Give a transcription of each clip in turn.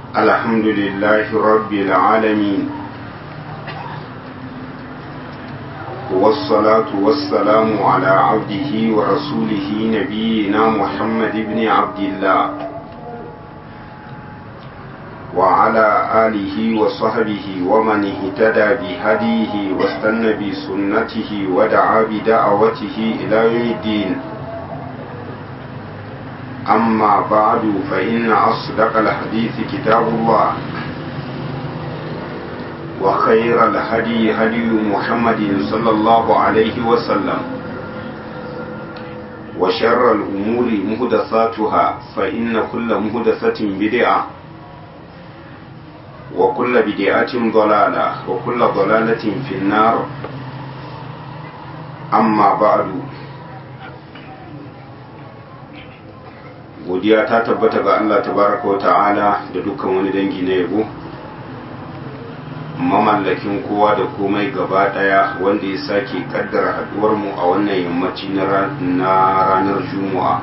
الحمد لله رب العالمين والصلاة والسلام على عبده ورسوله نبينا محمد بن عبد الله وعلى آله وصحبه ومن اهتدى بهديه واستنى بسنته ودعا بدعوته إلى يوم الدين أما بعد فإن أصدق الحديث كتاب الله وخير الهدي هدي محمد صلى الله عليه وسلم وشر الأمور مهدثاتها فإن كل مهدثة بدعة وكل بدعة ضلالة وكل ضلالة في النار أما بعد godiya ta tabbata ga Allah tabaraka wa ta'ala da dukkan wani dangi na yabo mamallakin kowa da komai gaba daya wanda ya sake kaddara haduwar mu a wannan yammaci na ranar juma'a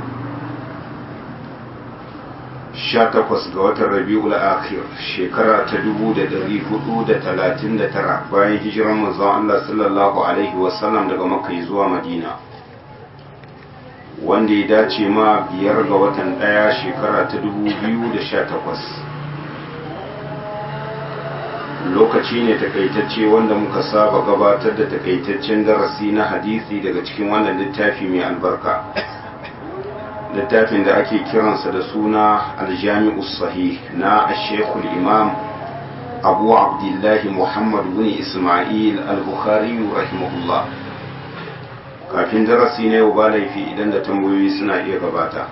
18 ga watan rabi'ul akhir shekara ta 1439 bayan hijiran manzon Allah sallallahu alaihi wasallam daga makka zuwa madina wanda ya dace ma biyar ga watan ɗaya shekara ta 2018 lokaci ne takaitacce wanda muka saba gabatar da takaitaccen darasi na hadisi daga cikin wannan littafi mai albarka littafin da ake kiransa da suna aljami'u sahih na ashekul imam abu abdullahi muhammad bin ismail al-bukhari rahimahullah kafin darasi na yau ba laifi idan da tambayoyi suna iya gabata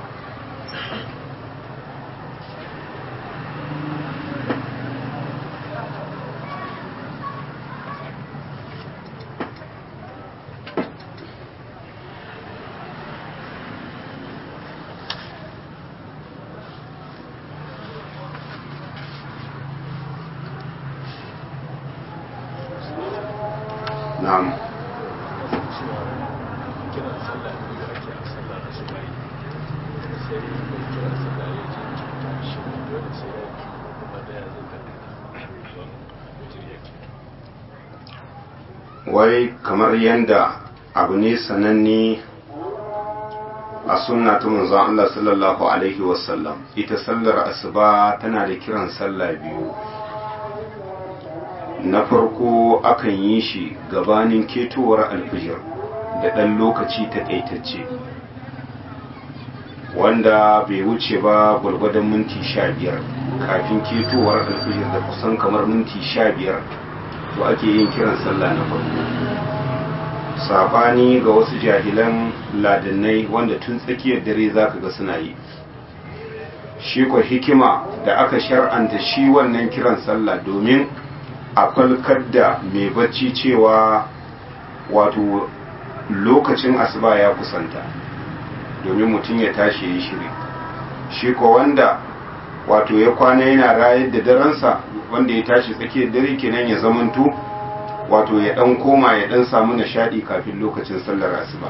na'am wai kamar yanda abu ne sananne a sunna ta manzon Allah sallallahu alaihi wasallam ita sallar asuba tana da kiran sallah biyu na farko akan yi shi gabanin ketowar alfijir da ɗan lokaci taƙaitacce wanda bai wuce ba gwargwadon minti sha biyar kafin ketowar alfijir da kusan kamar minti sha biyar to ake yin kiran sallah na farko sabani ga wasu jahilan ladannai wanda tun tsakiyar dare zaka ga suna yi shi ko hikima da aka shar'anta shi wannan kiran sallah domin a falkar da mai bacci cewa wato lokacin asuba ya kusanta domin mutum ya tashi ya shiri shi ko wanda wato ya kwana yana rayar da daransa wanda ya tashi tsakiyar dare kenan ya zamanto wato ya dan koma ya dan samu nishadi kafin lokacin sallar asuba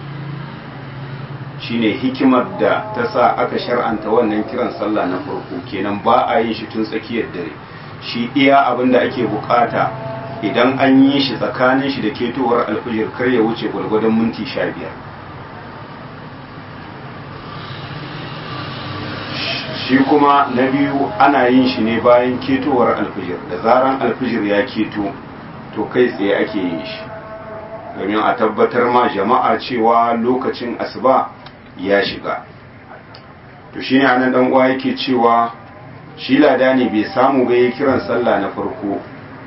shine hikimar da ta sa aka shar'anta wannan kiran sallah na farko kenan ba a yin shi tun tsakiyar dare shi iya abin da ake bukata idan an yi shi tsakanin shi da ketowar alfijir kar ya wuce gwargwadon minti sha biyar shi kuma na biyu ana yin shi ne bayan ketowar alfijir da zaran alfijir ya keto to kai tsaye ake yin shi domin a tabbatar ma jama'a cewa lokacin asuba ya shiga to shine anan dan uwa yake cewa shi lada ne bai samu ga kiran sallah na farko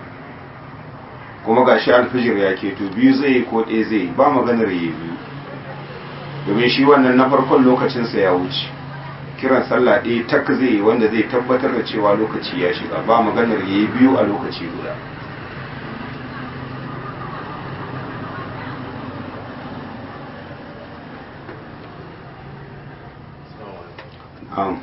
kuma gashi alfijir ya keto biyu zai ko ɗaya zai ba maganar yi biyu domin shi wannan na farkon lokacinsa ya wuce kiran sallah ɗaya tak zai wanda zai tabbatar da cewa lokaci ya shiga ba maganar ya yi biyu a lokaci guda Um.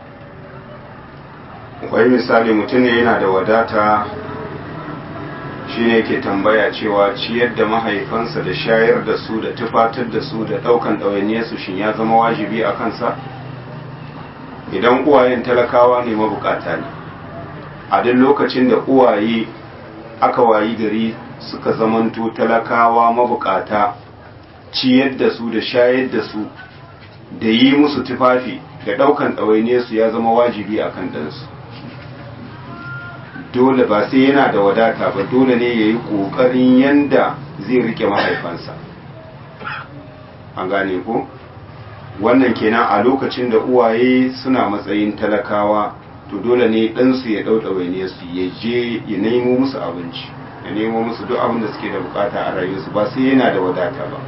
wai misali mutum ne yana da wadata shi ne yake tambaya cewa ciyar da mahaifansa da shayar da su da tufatar da su da ɗaukan ɗawainiyarsu shin ya zama wajibi a kansa idan uwayen talakawa ne mabukata ne a duk lokacin da uwaye aka wayi gari suka zamanto talakawa mabukata ciyar da su da shayar da su da yi musu tufafi da ɗaukan ɗawainiyarsu ya zama wajibi a kan ɗansu dole ba sai yana da wadata ba dole ne ya yi ƙoƙarin yanda zai rike mahaifansa an gane ko wannan kenan a lokacin da uwaye suna matsayin talakawa to dole ne ɗansu ya ɗauɗa waine su ya je ya nemo musu abinci ya nemo musu duk abin da suke da bukata a rayuwarsu ba sai yana da wadata ba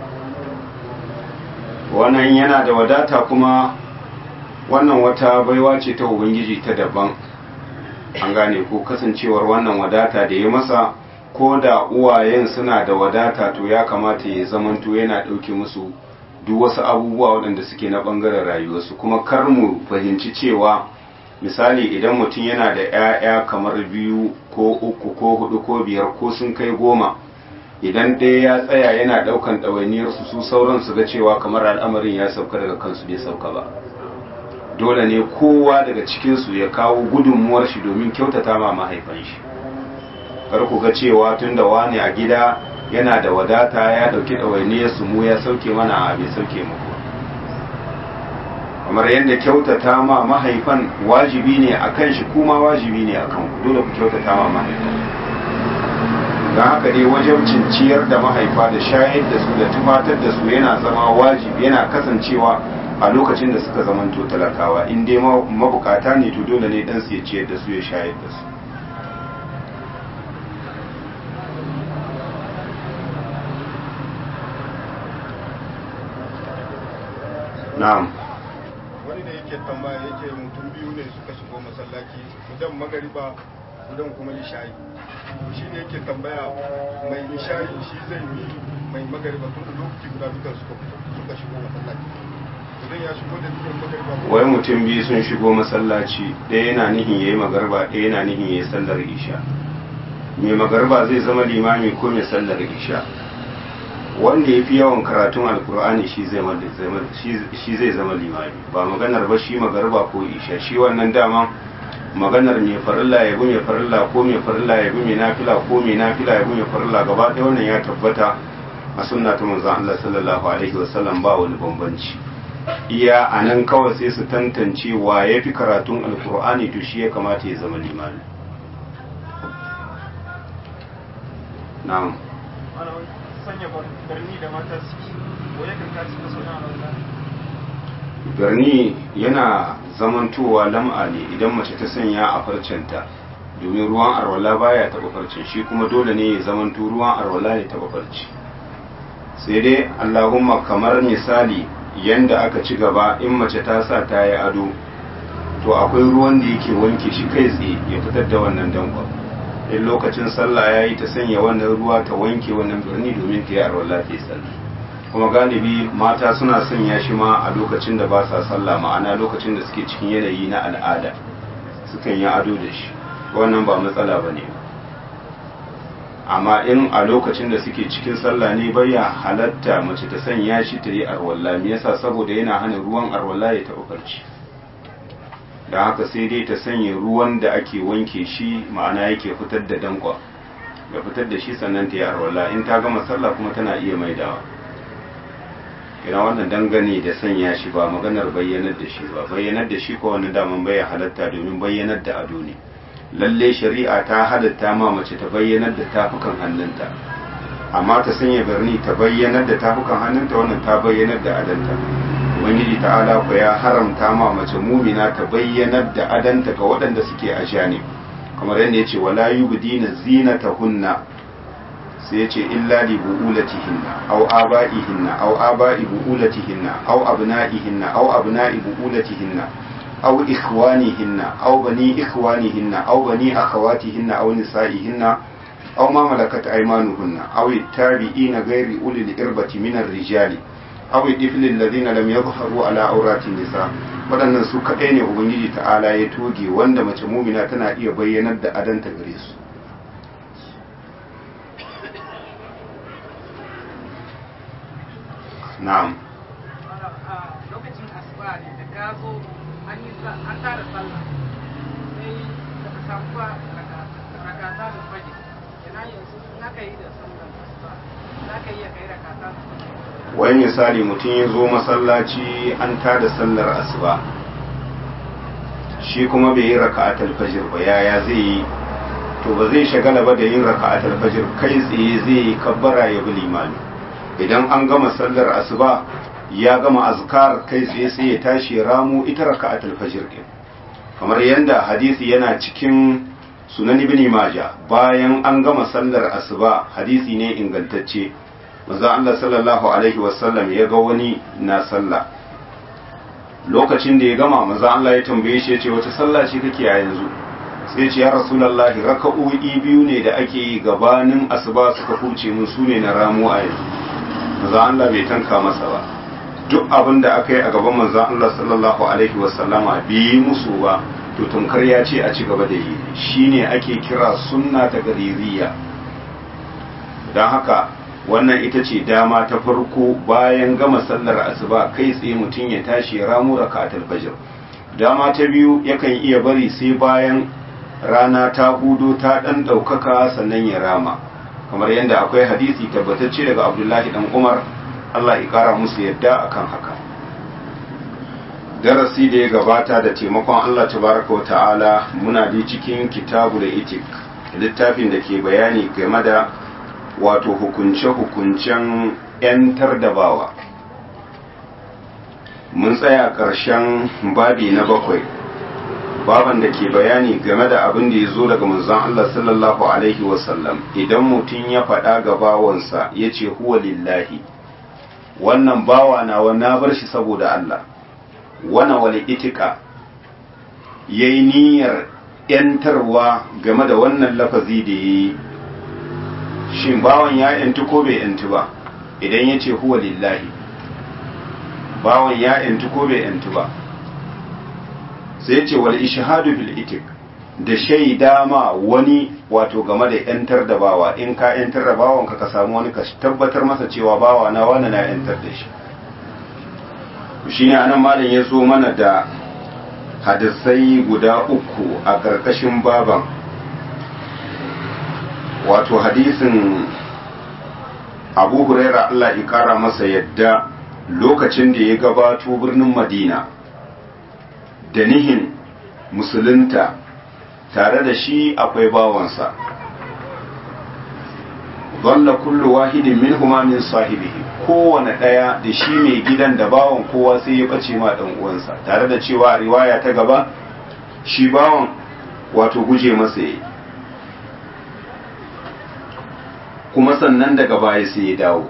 wannan yana da wadata kuma wannan wata baiwa ce ta ubangiji ta daban an gane ko kasancewar wannan wadata da ya masa ko da uwayen suna da wadata to ya kamata ya zamanto yana ɗauke musu duk wasu abubuwa waɗanda suke na ɓangaren rayuwarsu kuma kar mu fahimci cewa misali idan mutum yana da 'ya'ya kamar biyu ko uku ko hudu ko biyar ko sun kai goma idan ɗaya ya tsaya yana ɗaukan ɗawainiyarsu su sauran su ga cewa kamar al'amarin ya sauka daga kansu bai sauka ba dole ne kowa daga cikinsu ya kawo gudunmuwar shi domin kyautata ma mahaifan shi kar ku ga cewa tun da wani a gida yana da wadata ya ɗauki ɗawainiyarsu mu ya sauke mana a bai sauke muku kamar yadda kyautata ma mahaifan wajibi ne a kan shi kuma wajibi ne a kan ku dole ku kyautata ma mahaifan don haka dai wajen ciyar da mahaifa da shayar da su da tufatar da su yana zama wajibi yana kasancewa a lokacin da suka zamanto talakawa in dai mabukata ne to dole ne dan su ya ciyar da su ya shayar da su na'am wani da yake tambaya yake mutum biyu ne suka shigo masallaci gudan magariba gudan kuma nishayi shi ne yake tambaya mai nishayi shi zai yi mai magariba tun da lokaci guda dukan suka suka shigo masallaci idan ya shigo da dukan magariba wai mutum biyu sun shigo masallaci ɗaya yana nihin yayi magarba ɗaya yana nihin yayi sallar isha mai magarba zai zama limami ko mai sallar isha wanda ya fi yawan karatun alkur'ani shi zai zama limami ba maganar ba shi magarba ko isha shi wannan dama maganar mai farilla ya bi mai farilla ko mai farilla ya bi mai nafila ko mai nafila ya bi mai farilla gaba ɗaya wannan ya tabbata a sunna ta manzon Allah sallallahu alaihi wasallam ba wani bambanci iya a nan kawai sai su tantance wa ya fi karatun alkur'ani to shi ya kamata ya zama limami na'am sanya barni da mata suke ko yakan tashi da suna birni yana zamantowa lam'a ne idan mace ta sanya a farcenta domin ruwan arwala baya taɓa farcen shi kuma dole ne ya zamanto ruwan arwala ya taɓa farci sai dai allahumma kamar misali yanda aka ci gaba in mace ta sa ta yi ado to akwai ruwan da yake wanke shi kai tsaye ya fitar da wannan dankon in lokacin sallah ya yi ta sanya wannan ruwa ta wanke wannan birni domin ta yi arwala ta yi sallah kuma galibi mata suna sanya shi ma a lokacin da ba sa sallah ma'ana lokacin da suke cikin yanayi na al'ada sukan yi ado da shi wannan ba matsala ba ne amma in a lokacin da suke cikin sallah ne baya halatta mace ta sanya shi ta yi arwalla me yasa saboda yana hana ruwan arwalla ya taɓa farci da haka sai dai ta sanya ruwan da ake wanke shi ma'ana yake fitar da dankwa ya fitar da shi sannan ta yi arwalla in ta gama sallah kuma tana iya maidawa ina wannan dangane da sanya shi ba maganar bayyanar da shi ba bayyanar da shi ko wani daman bai halatta domin bayyanar da ado ne lalle shari'a ta halatta ma mace ta bayyanar da tafukan hannunta amma ta sanya birni ta bayyanar da tafukan hannunta wannan ta bayyanar da adanta ubangiji ta'ala ko ya haramta ma mace mumina ta bayyanar da adanta ga waɗanda suke a ne kamar yadda ya ce wala yubdina zinatahunna sai ya ce illa li bu'ulatihinna aw aba'ihinna aw aba'i bu'ulatihinna aw abna'ihinna aw abna'i bu'ulatihinna aw ikhwanihinna aw bani ikhwanihinna aw bani akhawatihinna aw nisa'ihinna aw ma malakat aymanuhunna aw at-tabi'ina ghairi ulil irbati min ar-rijali aw ad-tifli alladhina lam yadhharu ala awrati nisa waɗannan su kaɗai ne ubangiji ta'ala ya toge wanda mace mumina tana iya bayyanar da adanta gare su na'am lokacin asuba ne da ka zo an yi an tara sallah sai da ka samu ba rakata da fajr kenan yanzu na ka yi da sallar asuba za ka iya kai rakata da fajr wani misali mutum ya zo masallaci an tada sallar asuba shi kuma bai yi raka'atul fajr ba yaya zai yi to ba zai shagala ba da yin raka'atul fajr kai tsaye zai yi kabbara ya bi limami idan an gama sallar asuba ya gama azkar kai tsaye sai ya tashi ya ramu ita raka'atul fajr din kamar yadda hadisi yana cikin sunan ibn majah bayan an gama sallar asuba hadisi ne ingantacce manzo Allah sallallahu alaihi wasallam ya ga wani na sallah lokacin da ya gama manzo Allah ya tambaye shi ya ce wace sallah ce kake a yanzu sai ce ya rasulullahi raka'o'i biyu ne da ake yi gabanin asuba suka huce mun su ne na ramu a yanzu manzo Allah bai tanka masa ba duk abin da aka yi a gaban manzo Allah sallallahu alaihi wasallama bi musu ba to tunkar ya ce a ci gaba da yi shine ake kira sunna ta gaririya don haka wannan ita ce dama ta farko bayan gama sallar asuba kai tsaye mutum ya tashi ya ramu raka'atul fajr dama ta biyu yakan iya bari sai bayan rana ta hudo ta dan daukaka sannan ya rama kamar yadda akwai hadisi tabbatacce daga Abdullahi dan Umar Allah ya kara musu yadda akan haka darasi da ya gabata da taimakon Allah tabaraka wa ta'ala muna da cikin kitabu da itik littafin da ke bayani game da wato hukunce-hukuncen 'yantar da bawa mun tsaya ƙarshen babi na bakwai baban da ke bayani game da abin da ya zo daga manzon Allah sallallahu alaihi wasallam idan mutum ya faɗa ga bawansa ya ce huwa lillahi wannan bawa nawa na bar shi saboda Allah wana wani itika ya yi niyyar 'yantarwa game da wannan lafazi da ya yi shin bawan ya yantu ko bai yantu ba idan ya ce huwa lillahi bawan ya yantu ko bai yantu ba sai ya ce wal ishhadu bil itik da shaida ma wani wato game da yantar da bawa in ka yantar da bawan ka ka samu wani ka tabbatar masa cewa bawa na wani na yantar da shi shine anan malam ya zo mana da hadisai guda uku a ƙarƙashin baban wato hadisin abu huraira Allah ya kara masa yadda lokacin da ya gabato birnin madina da nihin musulunta tare da shi akwai bawansa zalla kullu wahidin min huma min sahibihi kowane ɗaya da shi mai gidan da bawan kowa sai ya ɓace ma ɗan uwansa tare da cewa riwaya ta gaba shi bawan wato guje masa yayi kuma sannan daga baya sai ya dawo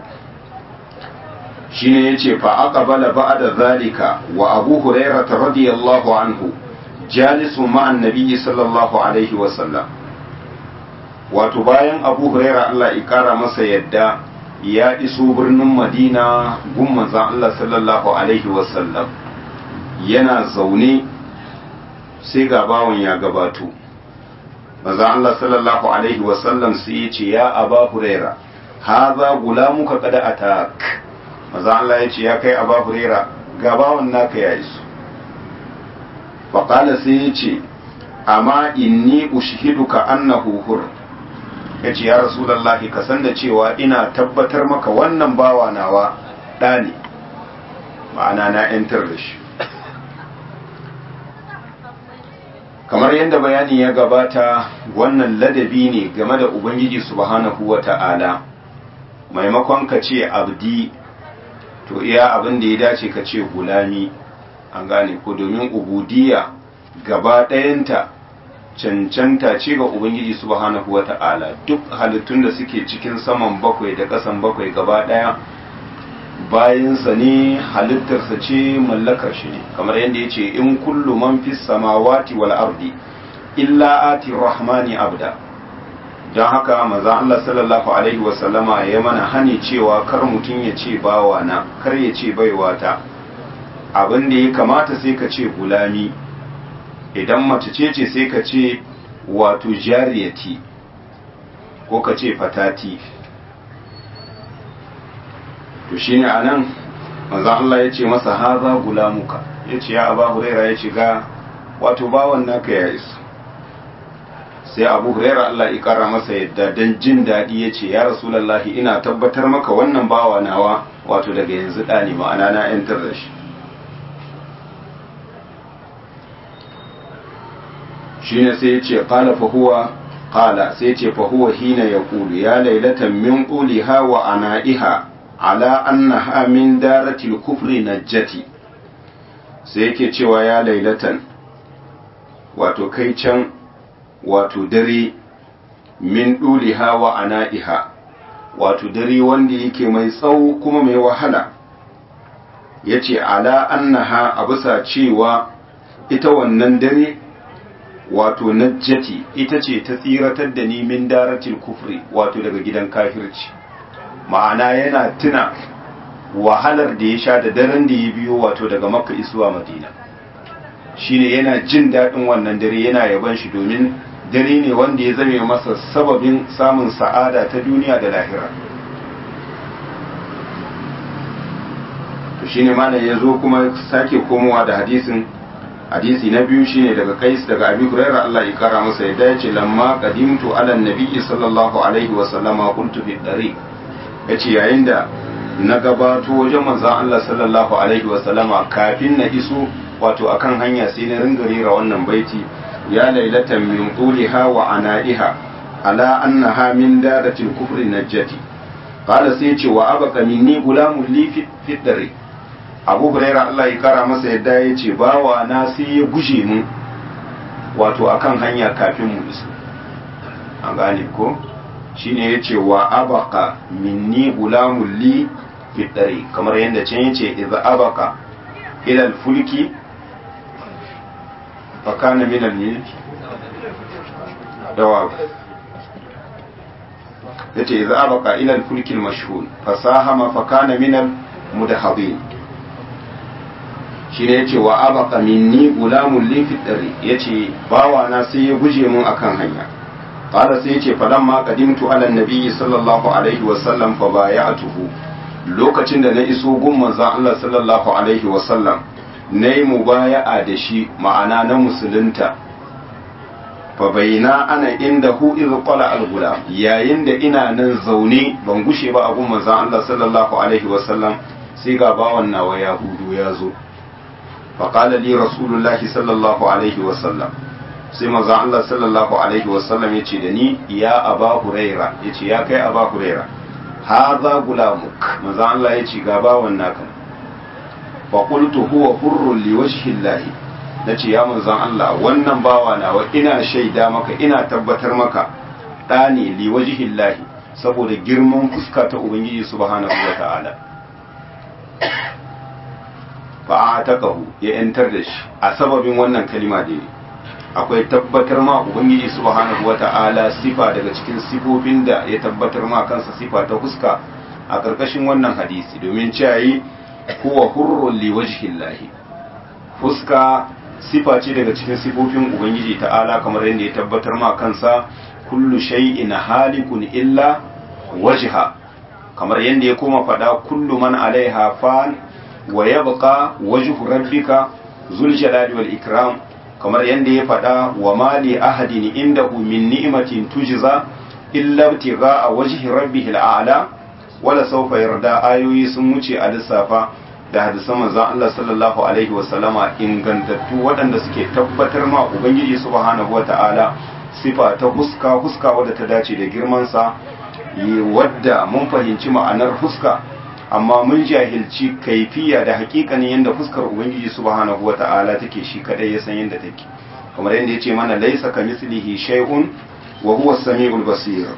shine yace fa aqbala ba'da zalika wa abu hurairah radiyallahu anhu jalisu ma'an nabiyyi sallallahu alaihi wa sallam wato bayan abu hurairah Allah ya kara masa yadda ya iso birnin madina gun manzon Allah sallallahu alaihi wa sallam yana zaune sai ga bawon ya gabato manzo Allah sallallahu alaihi wasallam sai ya ce ya aba huraira haza gulamuka kada atak manzo Allah ya ce ya kai aba huraira gabawan naka ya iso fa qala sai ya ce amma inni ushhiduka annahu hur yace ya rasulullahi ka san da cewa ina tabbatar maka wannan bawa nawa da ne ma'ana na yantar da shi kamar yadda bayani ya gabata wannan ladabi ne game da ubangiji subhanahu wa ta'ala maimakon ka ce abdi to iya abin da ya dace ka ce gulami an gane ko domin ubudiya gaba ɗayanta cancanta ce ga ubangiji subhanahu wa ta'ala duk halittun da suke cikin saman bakwai da ƙasan bakwai gaba ɗaya bayansa ne halittarsa ce mallakar shi ne kamar yadda ya ce in kullu man fi samawati wal ardi illa ati rahmani abda don haka maza Allah sallallahu alaihi wasallama ya mana hani cewa kar mutum ya ce bawa na kar ya ce baiwa ta abin da ya kamata sai ka ce gulami idan mace ce ce sai ka ce wato jariyati ko ka ce fatati to shine anan manzon Allah ya ce masa haza gulamuka ya ce ya aba huraira ya ce ga wato bawan naka ya isa sai abu huraira Allah ya kara masa yadda don jin daɗi ya ce ya rasulallahi ina tabbatar maka wannan bawa nawa wato daga yanzu ɗani ma'ana na yantar da shi shine sai ya ce qala fa huwa qala sai ya ce fa huwa hina yaqulu ya laylatan min quliha wa ana'iha ala annaha min daratil kufri najjati sai yake cewa ya laylatan wato kai can wato dare min duliha wa ana'iha wato dare wanda yake mai tsawo kuma mai wahala yace ala annaha a bisa cewa ita wannan dare wato najjati ita ce ta tsiratar da ni min daratil kufri wato daga gidan kafirci ma'ana yana tuna wahalar da ya sha da daren da ya biyo wato daga makka isuwa madina shine yana jin daɗin wannan dare yana yaban shi domin dare ne wanda ya zame masa sababin samun sa'ada ta duniya da lahira to shine malam ya zo kuma sake komowa da hadisin hadisi na biyu shine daga kais daga abi huraira Allah ya kara masa ya dace lamma qadimtu ala nabi sallallahu alaihi wa sallama qultu fi dari yace yayin da na gabato wajen manzon Allah sallallahu alaihi wa sallama kafin na iso wato akan hanya sai na ringa rera wannan baiti ya lailatan min quliha wa anaiha ala annaha min daratil kufri najjati qala sai ce wa abaka minni gulamun li fi dari abu huraira Allah ya kara masa yadda ya ce bawa na sai ya guje mu wato akan hanya kafin mu iso an gane ko shine ya ce wa abaka minni gulamun li fitari kamar yadda can yace idza abaka ila fulki fa kana min al yawa yace idza abaka ila al fulki al mashhur fasahama fa kana min al mudahadin shi ne ya ce wa abaka minni gulamun lifit ɗari ya ce bawana sai ya guje mun akan hanya ƙara sai ya ce faɗan ma ƙadimtu ala nabi sallallahu alaihi wasallam fa baya a tuhu lokacin da na iso gun manzan Allah sallallahu alaihi wasallam na yi mubaya'a da shi ma'ana na musulunta fa baina ana inda hu iz qala al gulam yayin da ina nan zaune ban gushe ba a gun manzan Allah sallallahu alaihi wasallam sai ga bawan nawa ya hudu ya zo فقال لي رسول الله صلى الله عليه وسلم sai manzon Allah sallallahu alaihi wasallam yace da ni ya aba huraira yace ya kai aba huraira hadha gulamuk manzon Allah yace ga bawan naka fa qultu huwa hurrun li wajhi Allah nace ya manzon Allah wannan bawa nawa ina shaida maka ina tabbatar maka dani li wajhi Allah saboda girman fuska ta ubangiji subhanahu wataala fa taqahu ya yantar da shi a sababin wannan kalima da yi akwai tabbatar ma ubangiji subhanahu wata'ala sifa daga cikin sifofin da ya tabbatar ma kansa sifa ta huska a karkashin wannan hadisi domin cewa huwa hurrun li wajhillahi fuska sifa ce daga cikin sifofin ubangiji ta'ala kamar yadda ya tabbatar ma kansa kullu shay'in halikun illa wajha kamar yadda ya koma fada kullu man alaiha fan wa yabqa wajhu rabbika zul jalali wal ikram kamar yadda ya faɗa wa mali ahadin indahu min ni'matin tujza illa ibtigha'a wajhi rabbihil a'la wala sawfa yarda ayoyi sun wuce a lissafa da hadisan manzon Allah sallallahu alaihi wa sallama ingantattu waɗanda suke tabbatar ma ubangiji subhanahu wata'ala sifa ta huska huska wadda ta dace da girman sa wadda mun fahimci ma'anar huska amma mun jahilci kaifiya da hakikanin yadda fuskar ubangiji subhanahu wata'ala take shi kadai ya san yadda take kamar yadda yace mana laisa kamislihi shay'un wa huwa as-sami'ul basir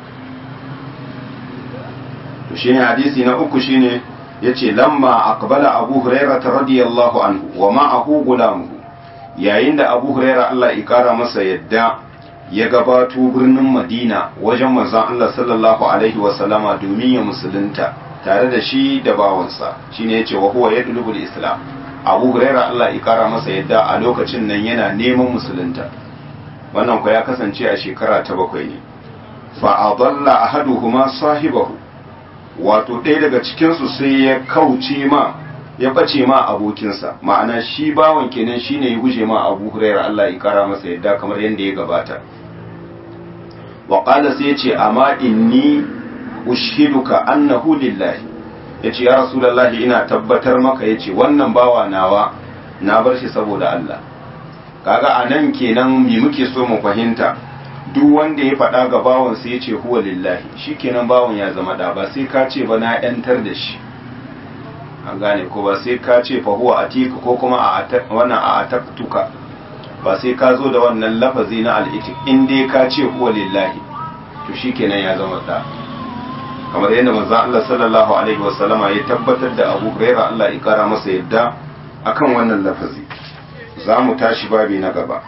to shine hadisi na uku shine yace lamma aqbala abu hurairah radiyallahu anhu wa ma'ahu gulamuhu yayin da abu hurairah Allah ya kara masa yadda ya gabato birnin madina wajen manzon Allah sallallahu alaihi wa sallama domin ya musulunta tare da shi da bawansa shine yace wa huwa yadlubul islam abu huraira Allah ya kara masa yadda a lokacin nan yana neman musulunta wannan ko ya kasance a shekara ta bakwai ne fa adalla ahaduhuma sahibahu wato ɗaya daga cikin su sai ya kauce ma ya bace ma abokinsa ma'ana shi bawan kenan shine ya guje ma Abu Hurairah Allah ya kara masa yadda kamar yadda ya gabata wa qala sai yace amma inni ushiduka annahu lillahi yace ya rasulullahi ina tabbatar maka yace wannan bawa nawa na bar shi saboda Allah kaga anan kenan me muke so mu fahimta duk wanda ya faɗa ga bawan sai yace huwa lillahi shikenan bawan ya zama da ba sai ka ce ba na yantar da shi an gane ko ba sai ka ce fa huwa atika ko kuma a wannan a ataktuka ba sai ka zo da wannan lafazi na al'itik in dai ka ce huwa lillahi to shikenan ya zama da kamar yadda manzon Allah sallallahu alaihi wasallama ya tabbatar da Abu Hurairah Allah ya kara masa yadda akan wannan lafazi za mu tashi babi na gaba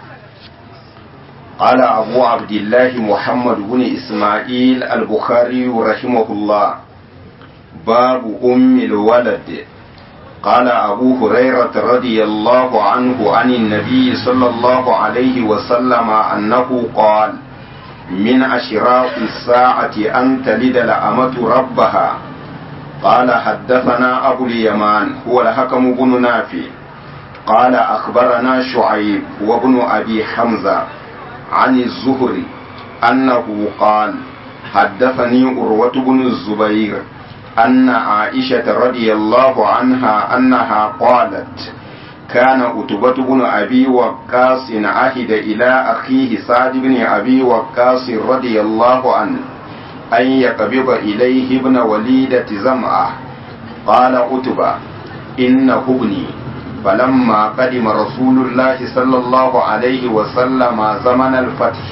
قال أبو عبد الله محمد بن إسماعيل البخاري رحمه الله باب أم الولد قال أبو هريرة رضي الله عنه عن النبي صلى الله عليه وسلم أنه قال من أشراط الساعة أن تلد الأمة ربها قال حدثنا أبو اليمان هو الحكم بن نافع قال أخبرنا شعيب وابن أبي حمزة عن الزهري أنه قال حدثني أروة بن الزبير أن عائشة رضي الله عنها أنها قالت كان أتبة بن أبي وقاص عهد إلى أخيه سعد بن أبي وقاص رضي الله عنه أن يقبض إليه ابن وليدة زمعة قال أتبة إنه ابني فلما قدم رسول الله صلى الله عليه وسلم زمن الفتح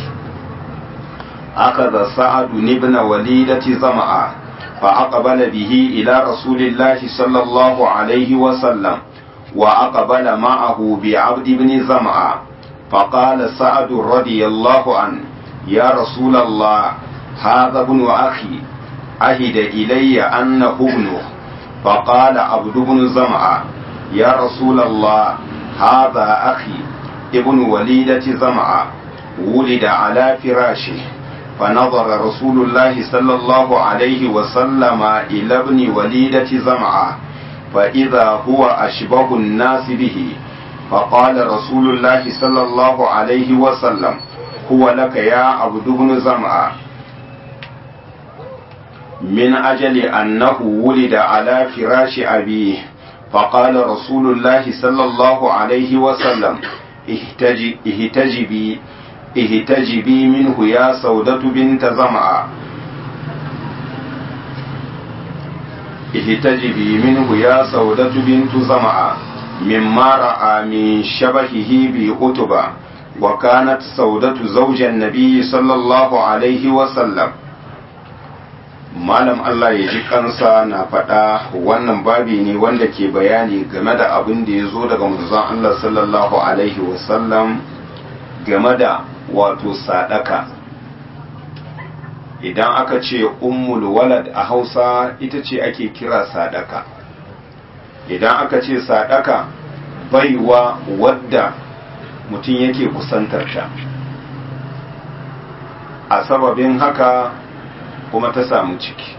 أخذ سعد بن وليدة زمعة فأقبل به إلى رسول الله صلى الله عليه وسلم وأقبل معه بعبد بن زمعة فقال سعد رضي الله عنه يا رسول الله هذا ابن أخي عهد إلي أنه ابنه فقال عبد بن زمعة يا رسول الله هذا أخي ابن وليدة زمعة ولد على فراشه فنظر رسول الله صلى الله عليه وسلم إلى ابن وليدة زمعة فإذا هو أشبه الناس به فقال رسول الله صلى الله عليه وسلم هو لك يا عبد بن زمعة من أجل أنه ولد على فراش أبيه فقال رسول الله صلى الله عليه وسلم اهتجبي اهتجبي منه يا سودة بنت زمعة اهتجبي منه يا سودة بنت زمعة مما رأى من شبهه بأتبة وكانت سودة زوج النبي صلى الله عليه وسلم malam Allah ya ji kansa na faɗa wannan babi ne wanda ke bayani game da abin da ya zo daga manzon Allah sallallahu alaihi wasallam game da wato sadaka idan aka ce ummul walad a hausa ita ce ake kira sadaka idan aka ce sadaka baiwa wadda mutum yake kusantarta a sababin haka kuma ta samu ciki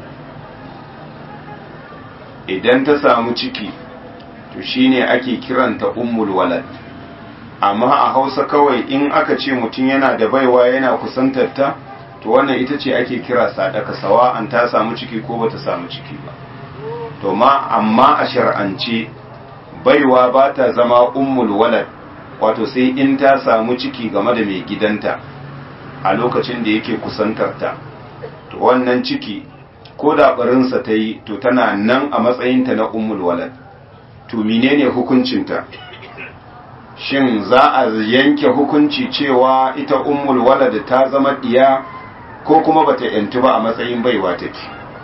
idan ta samu ciki to shine ake kiranta ummul walad amma a hausa kawai in aka ce mutum yana da baiwa yana kusantarta to wannan ita ce ake kira sadaka sawa'an ta samu ciki ko bata samu ciki ba to ma amma a shar'ance baiwa ba ta zama ummul walad wato sai in ta samu ciki game da mai gidanta a lokacin da yake kusantarta to wannan ciki ko da barinsa ta yi to tana nan a matsayinta na ummul walad to menene hukuncinta shin za a yanke hukunci cewa ita ummul walad ta zama diya ko kuma bata yantu ba a matsayin baiwa take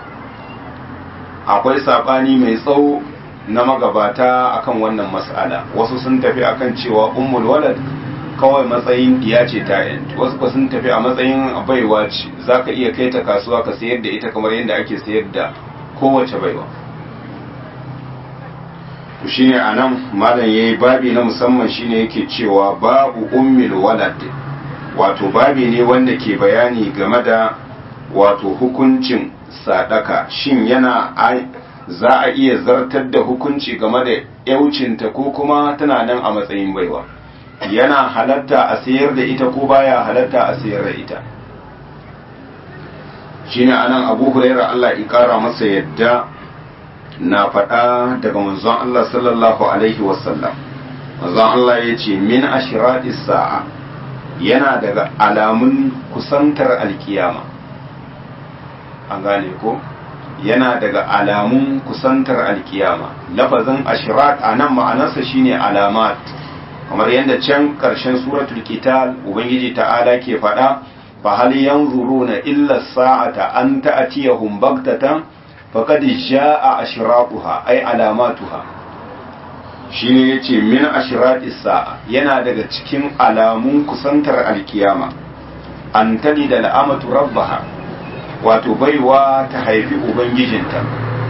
akwai sabani mai tsawo na magabata akan wannan mas'ala wasu sun tafi akan cewa ummul walad kawai matsayin diya ce ta yantu wasu ba sun tafi a matsayin baiwa ce zaka iya kai ta kasuwa ka sayar da ita kamar yadda ake sayar da kowace baiwa to shine anan malam yayi babi na musamman shine yake cewa babu ummul walad wato babi ne wanda ke bayani game da wato hukuncin sadaka shin yana za a iya zartar da hukunci game da yaucinta ko kuma tana nan a matsayin baiwa yana halatta a sayar da ita ko baya halatta a sayar da ita shine anan abu huraira Allah ya kara masa yadda na faɗa daga manzon Allah sallallahu alaihi wasallam manzon Allah ya ce min ashiratis sa'a yana daga alamun kusantar alkiyama an gane ko yana daga alamun kusantar alkiyama lafazin ashirat a nan ma'anarsa shine alamat kamar yadda can ƙarshen suratul qital ubangiji ta'ala ke faɗa fa hal yanzuruna illa sa'ata an ta'tiyahum baghtatan faqad jaa ashratuha ay alamatuha shine yace min ashratis sa'a yana daga cikin alamun kusantar alkiyama an talida al'amatu rabbaha wato baiwa ta haifi ubangijinta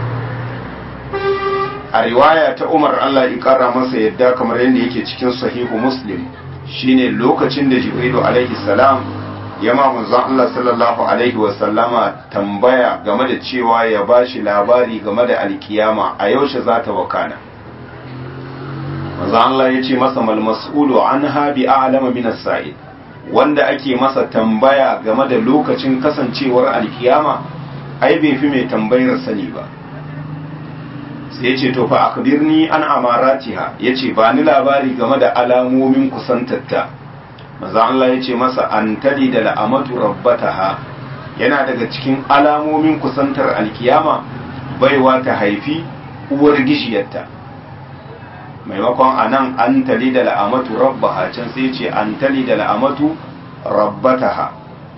a riwaya ta umar allah ya kara masa yadda kamar yadda yake cikin sahihu muslim shine lokacin da jibrilu alaihi salam ya ma manzon allah sallallahu alaihi wasallama tambaya game da cewa ya bashi labari game da alkiyama a yaushe za ta wakana manzon allah ya ce masa mal mas'ulu anha bi a'lama min as-sa'id wanda ake masa tambaya game da lokacin kasancewar alkiyama ai bai fi mai tambayar sani ba sai ya ce to fa akbirni an amaratiha ya ce ba ni labari game da alamomin kusantatta maza Allah ya ce masa an tali da la'amatu rabbataha yana daga cikin alamomin kusantar alkiyama baiwa ta haifi uwar gishiyarta maimakon a nan an tali da la'amatu rabbaha can sai ce an tali da la'amatu rabbataha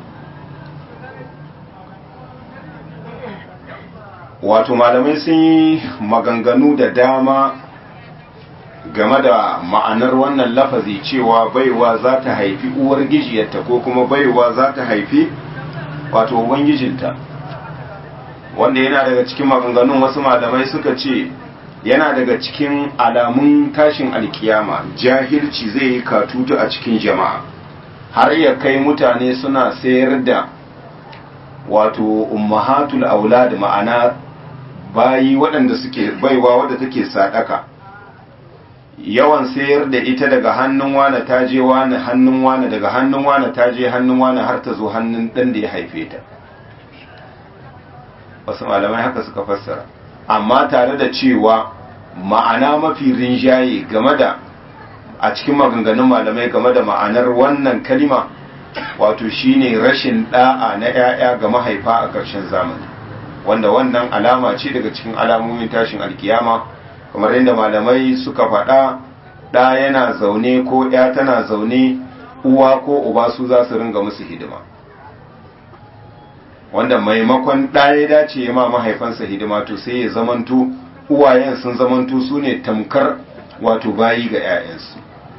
wato malamai sun yi maganganu da dama game da ma'anar wannan lafazi cewa baiwa za ta haifi uwar gijiyarta ko kuma baiwa za ta haifi wato ubangijinta wanda yana daga cikin maganganun wasu malamai suka ce yana daga cikin alamun tashin alkiyama jahilci zai yi katutu a cikin jama'a har ya kai mutane suna sayar da wato ummahatul aulad ma'ana bayi waɗanda suke baiwa wadda take sadaka yawan sayar da ita daga hannun wane ta je wane hannun wane daga hannun wane ta je hannun wane har ta zo hannun ɗan da ya haife ta wasu malamai haka suka fassara amma tare da cewa ma'ana mafi rinjaye game da a cikin maganganun malamai game da ma'anar wannan kalima wato shine rashin da'a na 'ya'ya ga mahaifa a ƙarshen zamani wanda wannan alama ce daga cikin alamomin tashin alkiyama kamar yadda malamai suka faɗa ɗa yana zaune ko ya tana zaune uwa ko uba su za su ringa musu hidima wanda maimakon ɗa ya dace ya ma mahaifansa hidima to sai ya zamanto uwayen sun zamanto su ne tamkar wato bayi ga 'ya'yansu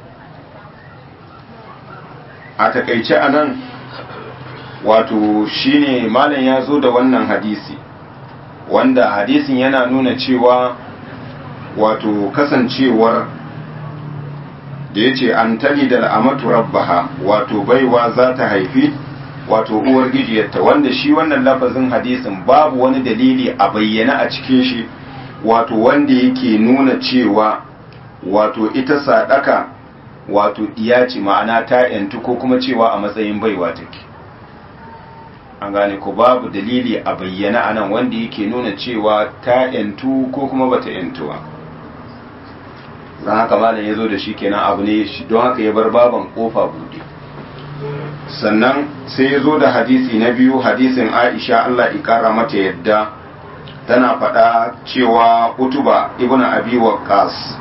a takaice a nan wato shine malam ya zo da wannan hadisi wanda hadisin yana nuna cewa wato kasancewar da ya ce an tali da al'amatu rabbaha wato baiwa za ta haifi wato uwar gijiyarta wanda shi wannan lafazin hadisin babu wani dalili a bayyana a cikin shi wato wanda yake nuna cewa wato ita sadaka wato ce ma'ana ta yantu ko kuma cewa a matsayin baiwa take an gane ko babu dalili a bayyana a nan wanda yake nuna cewa ta yantu ko kuma bata yantuwa don haka malam ya zo da shi kenan abu ne don haka ya bar baban kofa buɗe sannan sai ya zo da hadisi na biyu hadisin aisha allah ikara mata yadda tana faɗa cewa utuba ibn abi waqqas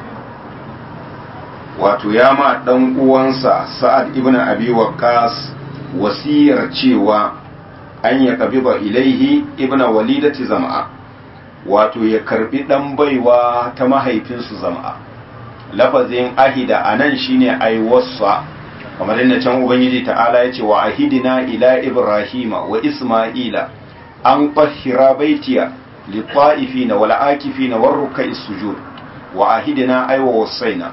wato ya ma ɗan uwansa sa'ad ibn abi waqqas wasiyar cewa an ya kabiba ilaihi ibn walidati zama'a wato ya karbi dan baiwa ta mahaifinsu zama'a lafazin ahida anan shine ai wassa kamar yadda can ubangiji ta'ala ya ce wa ahidina ila ibrahima wa isma'ila an tahira baitiya lit-ta'ifina wal akifina war ruk'is sujud wa ahidina ay wa wasaina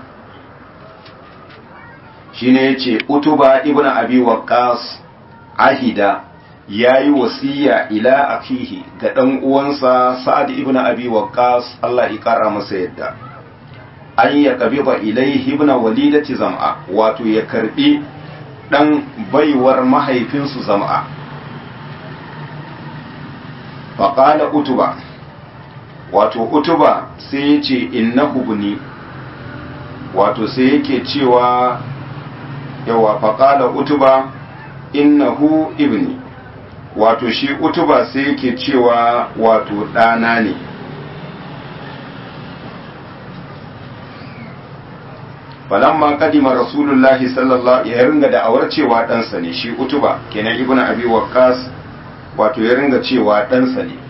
shine yace utuba ibnu abi waqqas ahida ya yi wasiya ila akihi ga ɗan uwansa sa'ad ibn abi waqqas Allah ya ƙara masa yadda an ya ƙabiba ilaihi ibn walidati zam'a wato ya karɓi ɗan baiwar mahaifinsu zam'a faƙala utuba wato utuba sai ya ce innahu buni wato sai yake cewa yawa faƙala utuba innahu ibni wato shi utuba sai yake cewa wato ɗana ne falamma kadima rasulullahi sallallahu ya ringa da'awar cewa ɗansa ne shi utuba kenan ibn abi waqqas wato ya ringa cewa ɗansa ne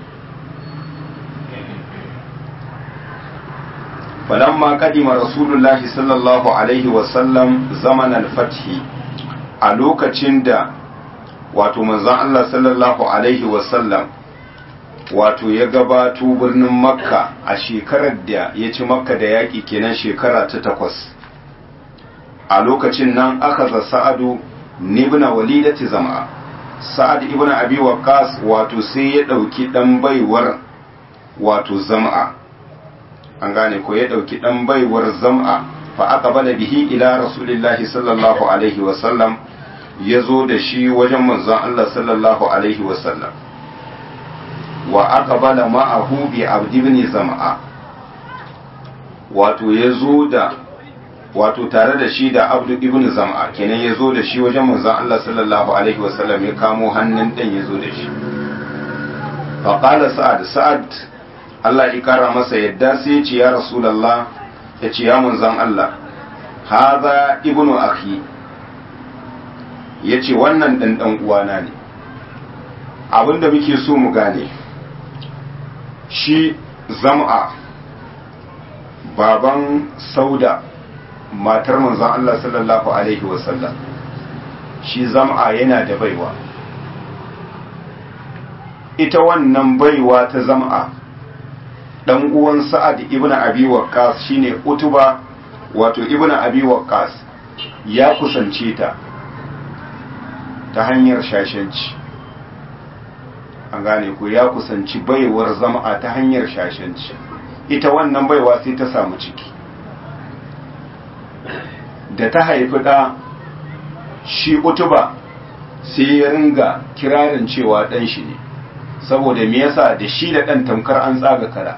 falamma kadima rasulullahi sallallahu alaihi wasallam zaman al-fathi a lokacin da wato manzon Allah sallallahu alaihi wasallam wato ya gabato birnin makka a shekarar da ya ci makka da yaƙi kenan shekara ta takwas a lokacin nan aka za sa'adu nibna walidati zama sa'ad ibn abi waqqas wato sai ya ɗauki ɗan baiwar wato zama an gane ko ya ɗauki ɗan baiwar zama fa aka bala bihi ila rasulillahi sallallahu alaihi wasallam ya zo da shi wajen manzon Allah sallallahu alaihi wasallam wa aka bala ma'ahu bi abdi ibn zama'a wato ya zo da wato tare da shi da abdu ibn zama'a kenan ya zo da shi wajen manzon Allah sallallahu alaihi wasallam ya kamo hannun dan ya zo da shi fa qala sa'ad sa'ad Allah ya kara masa yadda sai ya ce ya rasulullah ya ce ya manzon Allah hadha ibnu akhi ya ce wannan ɗan ɗan uwana ne abinda muke so mu gane shi zam'a baban sauda matar manzon Allah sallallahu alaihi wasallam shi zam'a yana da baiwa ita wannan baiwa ta zam'a ɗan uwan sa'ad ibn abi waqqas shine utuba wato ibn abi waqqas ya kusance ta ta hanyar shashanci an gane ko ya kusanci baiwar zama ta hanyar shashanci ita wannan baiwa sai ta samu ciki da ta haifi ɗa shi utuba sai ya ringa kirarin cewa ɗan shi ne saboda me yasa da shi da ɗan tamkar an tsaga kara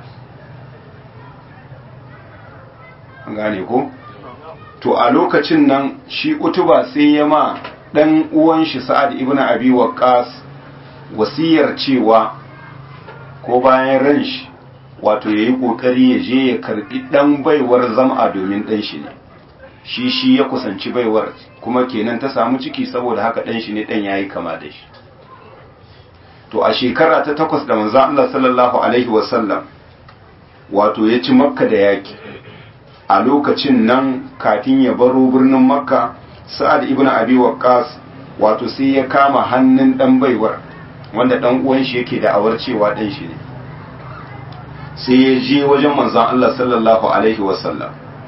an gane ko to a lokacin nan shi utuba sai ya ma dan uwan shi Sa'ad ibn Abi Waqqas wasiyar cewa ko bayan ran shi wato yayi kokari ya je ya karbi dan baiwar zam'a domin dan shi ne shi shi ya kusanci baiwar kuma kenan ta samu ciki saboda haka dan shi ne dan yayi kama da shi to a shekara ta takwas da manzo Allah sallallahu alaihi wasallam wato ya ci makka da yaki a lokacin nan kafin ya baro birnin makka sa'ad ibn abi waqqas wato sai ya kama hannun dan baiwar wanda dan uwan shi yake da awar cewa dan shi ne sai ya je wajen manzon Allah sallallahu alaihi wasallam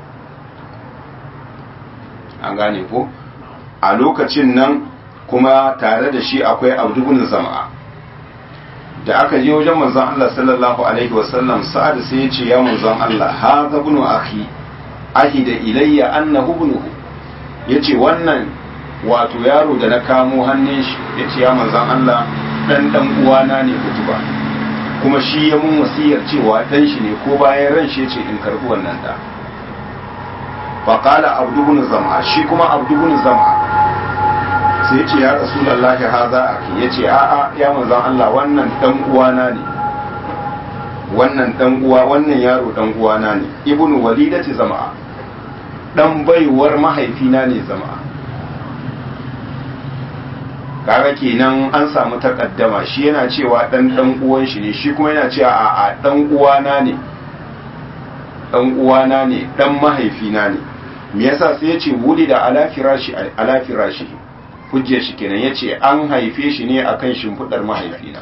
an gane ko a lokacin nan kuma tare da shi akwai abdubun zama'a da aka je wajen manzon Allah sallallahu alaihi wasallam sa'ad sai ya ce ya manzon Allah hadha ibn akhi ahida ilayya annahu ibnuhu ya ce wannan wato yaro da na kamo hannun shi ya ce ya manzan Allah ɗan ɗan uwana ne ba kuma shi ya mun wasiyar cewa ɗan shi ne ko bayan ran shi ya ce in karɓi wannan ɗa faƙala abdubun zama shi kuma abdubun zama sai ce ya rasulallahi haza aki ya ce a'a ya manzan Allah wannan ɗan uwana ne wannan ɗan uwa wannan yaro ɗan uwana ne ibnu walidati zama'a dan baiwar mahaifina ne zama kaga kenan an samu takaddama shi yana cewa dan dan uwan shi ne shi kuma yana cewa a a dan uwana ne dan uwana ne dan mahaifina ne me yasa sai yace wuli da ala firashi ala firashi hujjar shi kenan yace an haife shi ne akan shimfidar mahaifina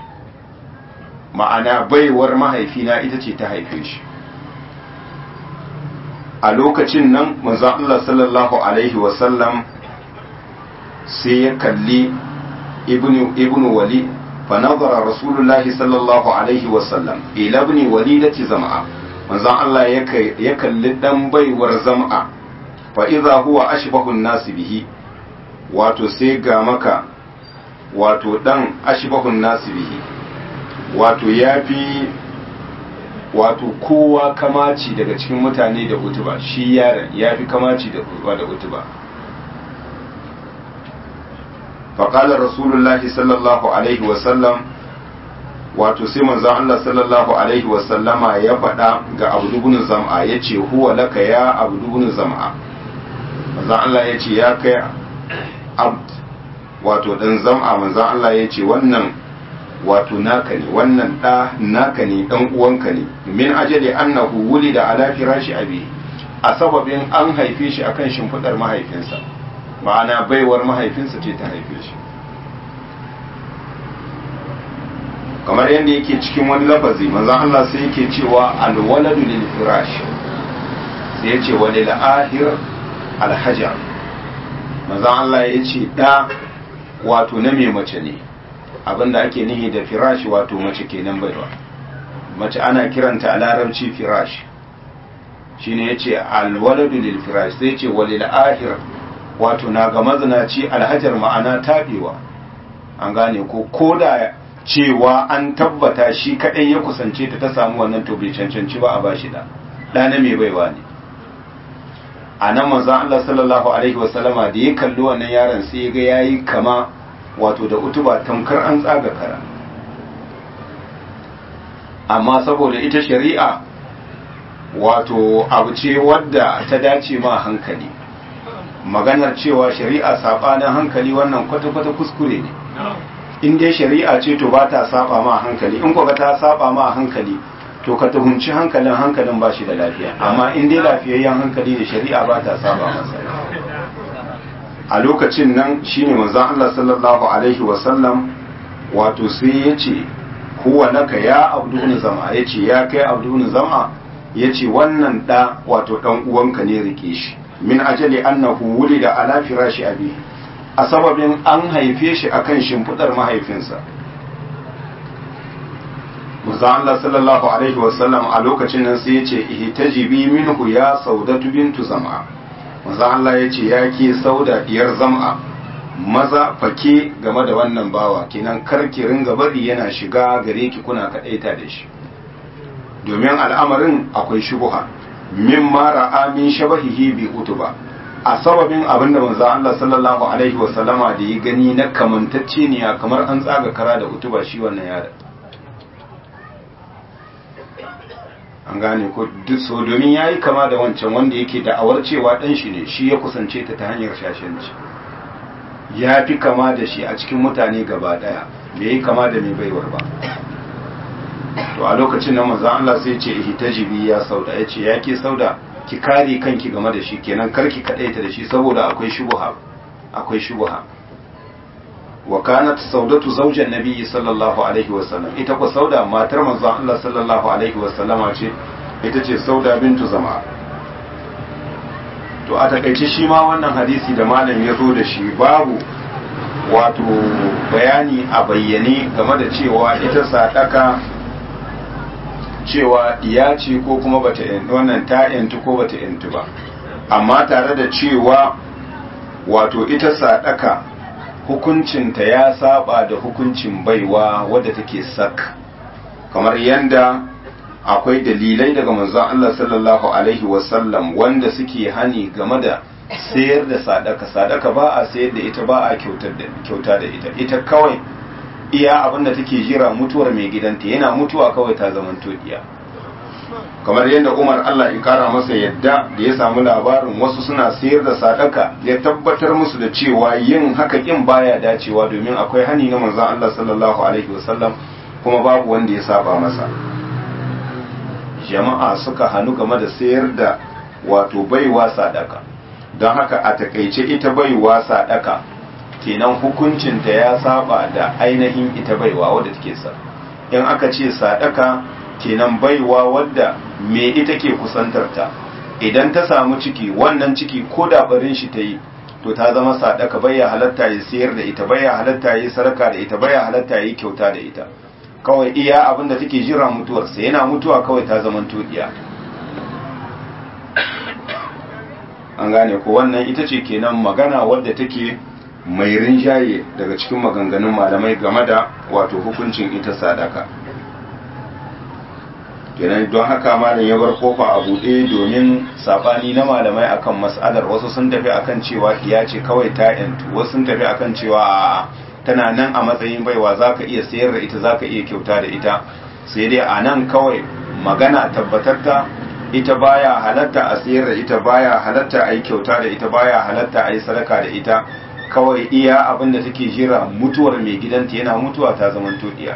ma'ana baiwar mahaifina ita ce ta haife shi a lokacin nan manzon Allah sallallahu alaihi wasallam sai ya kalli ibn ibn wali fa nazara rasulullahi sallallahu alaihi wasallam ila ibn walidati zam'a manzon Allah ya kalli dan baiwar zam'a fa idza huwa ashbahu an-nas bihi wato sai ga maka wato dan ashbahu an-nas bihi wato yafi wato kowa kamaci daga cikin mutane da utuba shi yaron yafi kamaci da da utuba فقال رسول الله صلى الله عليه وسلم wato sai manzon Allah sallallahu alaihi wa sallama ya faɗa ga Abu ibn Zam'a yace huwa laka ya Abu ibn Zam'a manzon Allah yace ya kai abd wato dan Zam'a manzon Allah yace wannan wato naka ne wannan da naka ne dan uwanka ne min ajali annahu wulida ala firashi abi a sababin an haife shi akan shimfidar mahaifinsa ma'ana baiwar mahaifinsa ce ta haife shi kamar yadda yake cikin wani lafazi manzon Allah sai yake cewa alwaladu lil firash sai yace walil ahir alhajar manzon Allah yace da wato na me mace ne abinda ake nihi da firash wato mace kenan baiwa mace ana kiranta a larabci firash shine yace alwaladu lil firash sai yace walil ahir wato na ga mazinaci alhajar ma'ana tabewa an gane ko koda cewa an tabbata shi kadai ya kusance ta ta samu wannan to bai cancanci ba a bashi da da na mai baiwa ne a nan manzon Allah sallallahu alaihi wasallama da ya kalli wannan yaron sai ya ga yayi kama wato da utuba tamkar an tsaga kara amma saboda ita shari'a wato abu ce wadda ta dace ma hankali maganar cewa shari'a sabanin hankali wannan kwata-kwata kuskure ne in dai shari'a ce to ba ta saba ma hankali in kuka ta saba ma hankali to ka tuhunci hankalin hankalin ba shi da lafiya amma in dai lafiyayyen hankali da shari'a ba ta saba masa a lokacin nan shine manzon Allah sallallahu alaihi wa sallam wato sai ya ce huwa laka ya abdun zama ya ce ya kai abdun zama ya ce wannan da wato dan uwanka ne rike shi min ajali annahu wulida ala firashi abi a sababin an haife shi akan shimfidar mahaifinsa Musa Allah sallallahu alaihi wasallam a lokacin nan sai ya ce ihtajibi minhu ya saudatu bintu zam'a Musa Allah ya ce ya ke sauda diyar zam'a maza fake game da wannan bawa kenan karki ringa bari yana shiga gare ki kuna kadaita da shi domin al'amarin akwai shubuha min mara amin shabahihi bi utuba a sababin abin da manzo Allah sallallahu alaihi wa sallama da ya gani na kamantacce ne kamar an tsaga kara da utuba shi wannan yaron an gane ko duk so domin yayi kama da wancan wanda yake da'awar cewa dan shi ne shi ya kusance ta ta hanyar shashanci ya fi kama da shi a cikin mutane gaba daya bai yi kama da mai baiwar ba to a lokacin nan manzon Allah sai ce ihtajibi ya sauda yace ya ke sauda ki kare kanki game da shi kenan karki kadaita da shi saboda akwai shubha akwai shubha wa kanat saudatu zawjan nabiyyi sallallahu alaihi wa sallam ita ko sauda matar manzon Allah sallallahu alaihi wa sallama ce ita ce sauda bintu zama to a takaice shi ma wannan hadisi da malam ya zo da shi babu wato bayani a bayyane game da cewa ita sadaka cewa ya ce ko kuma bata wannan ta yantu ko bata yantu ba amma tare da cewa wato ita sadaka hukuncinta ya saba da hukuncin baiwa wadda take sak kamar yanda akwai dalilai daga manzon Allah sallallahu alaihi wasallam wanda suke hani game da sayar da sadaka sadaka ba a sayar da ita ba a kyauta da ita ita kawai iya abinda take jira mutuwar mai gidanta yana mutuwa kawai ta zaman iya kamar yadda umar allah ya kara masa yadda da ya samu labarin wasu suna sayar da sadaka ya tabbatar musu da cewa yin haka kin baya dacewa domin akwai hani na manzon allah sallallahu alaihi wasallam kuma babu wanda ya saba masa jama'a suka hannu game da sayar da wato baiwa sadaka don haka a takaice ita baiwa sadaka kenan hukuncinta ya saba da ainihin ita baiwa wadda take sa in aka ce sadaka kenan baiwa wadda me ita ke kusantarta idan ta samu ciki wannan ciki ko da barin shi ta yi to ta zama sadaka baya halatta ya sayar da ita baya halatta ya sarka da ita baya halatta ya kyauta da ita kawai iya abin da take jira mutuwarsa yana mutuwa kawai ta zama tudiya an gane ko wannan ita ce kenan magana wadda take mai rinjaye daga cikin maganganun malamai game da wato hukuncin ita sadaka kenan don haka malam ya bar kofa a buɗe domin sabani na malamai akan mas'alar wasu sun tafi akan cewa iya ce kawai ta yantu wasu sun tafi akan cewa a tana nan a matsayin baiwa zaka iya sayar da ita zaka iya kyauta da ita sai dai a nan kawai magana tabbatarta ita baya halatta a sayar da ita baya halatta a yi kyauta da ita baya halatta a yi sadaka da ita kawai iya abin da take jira mutuwar mai gidanta yana mutuwa ta zaman iya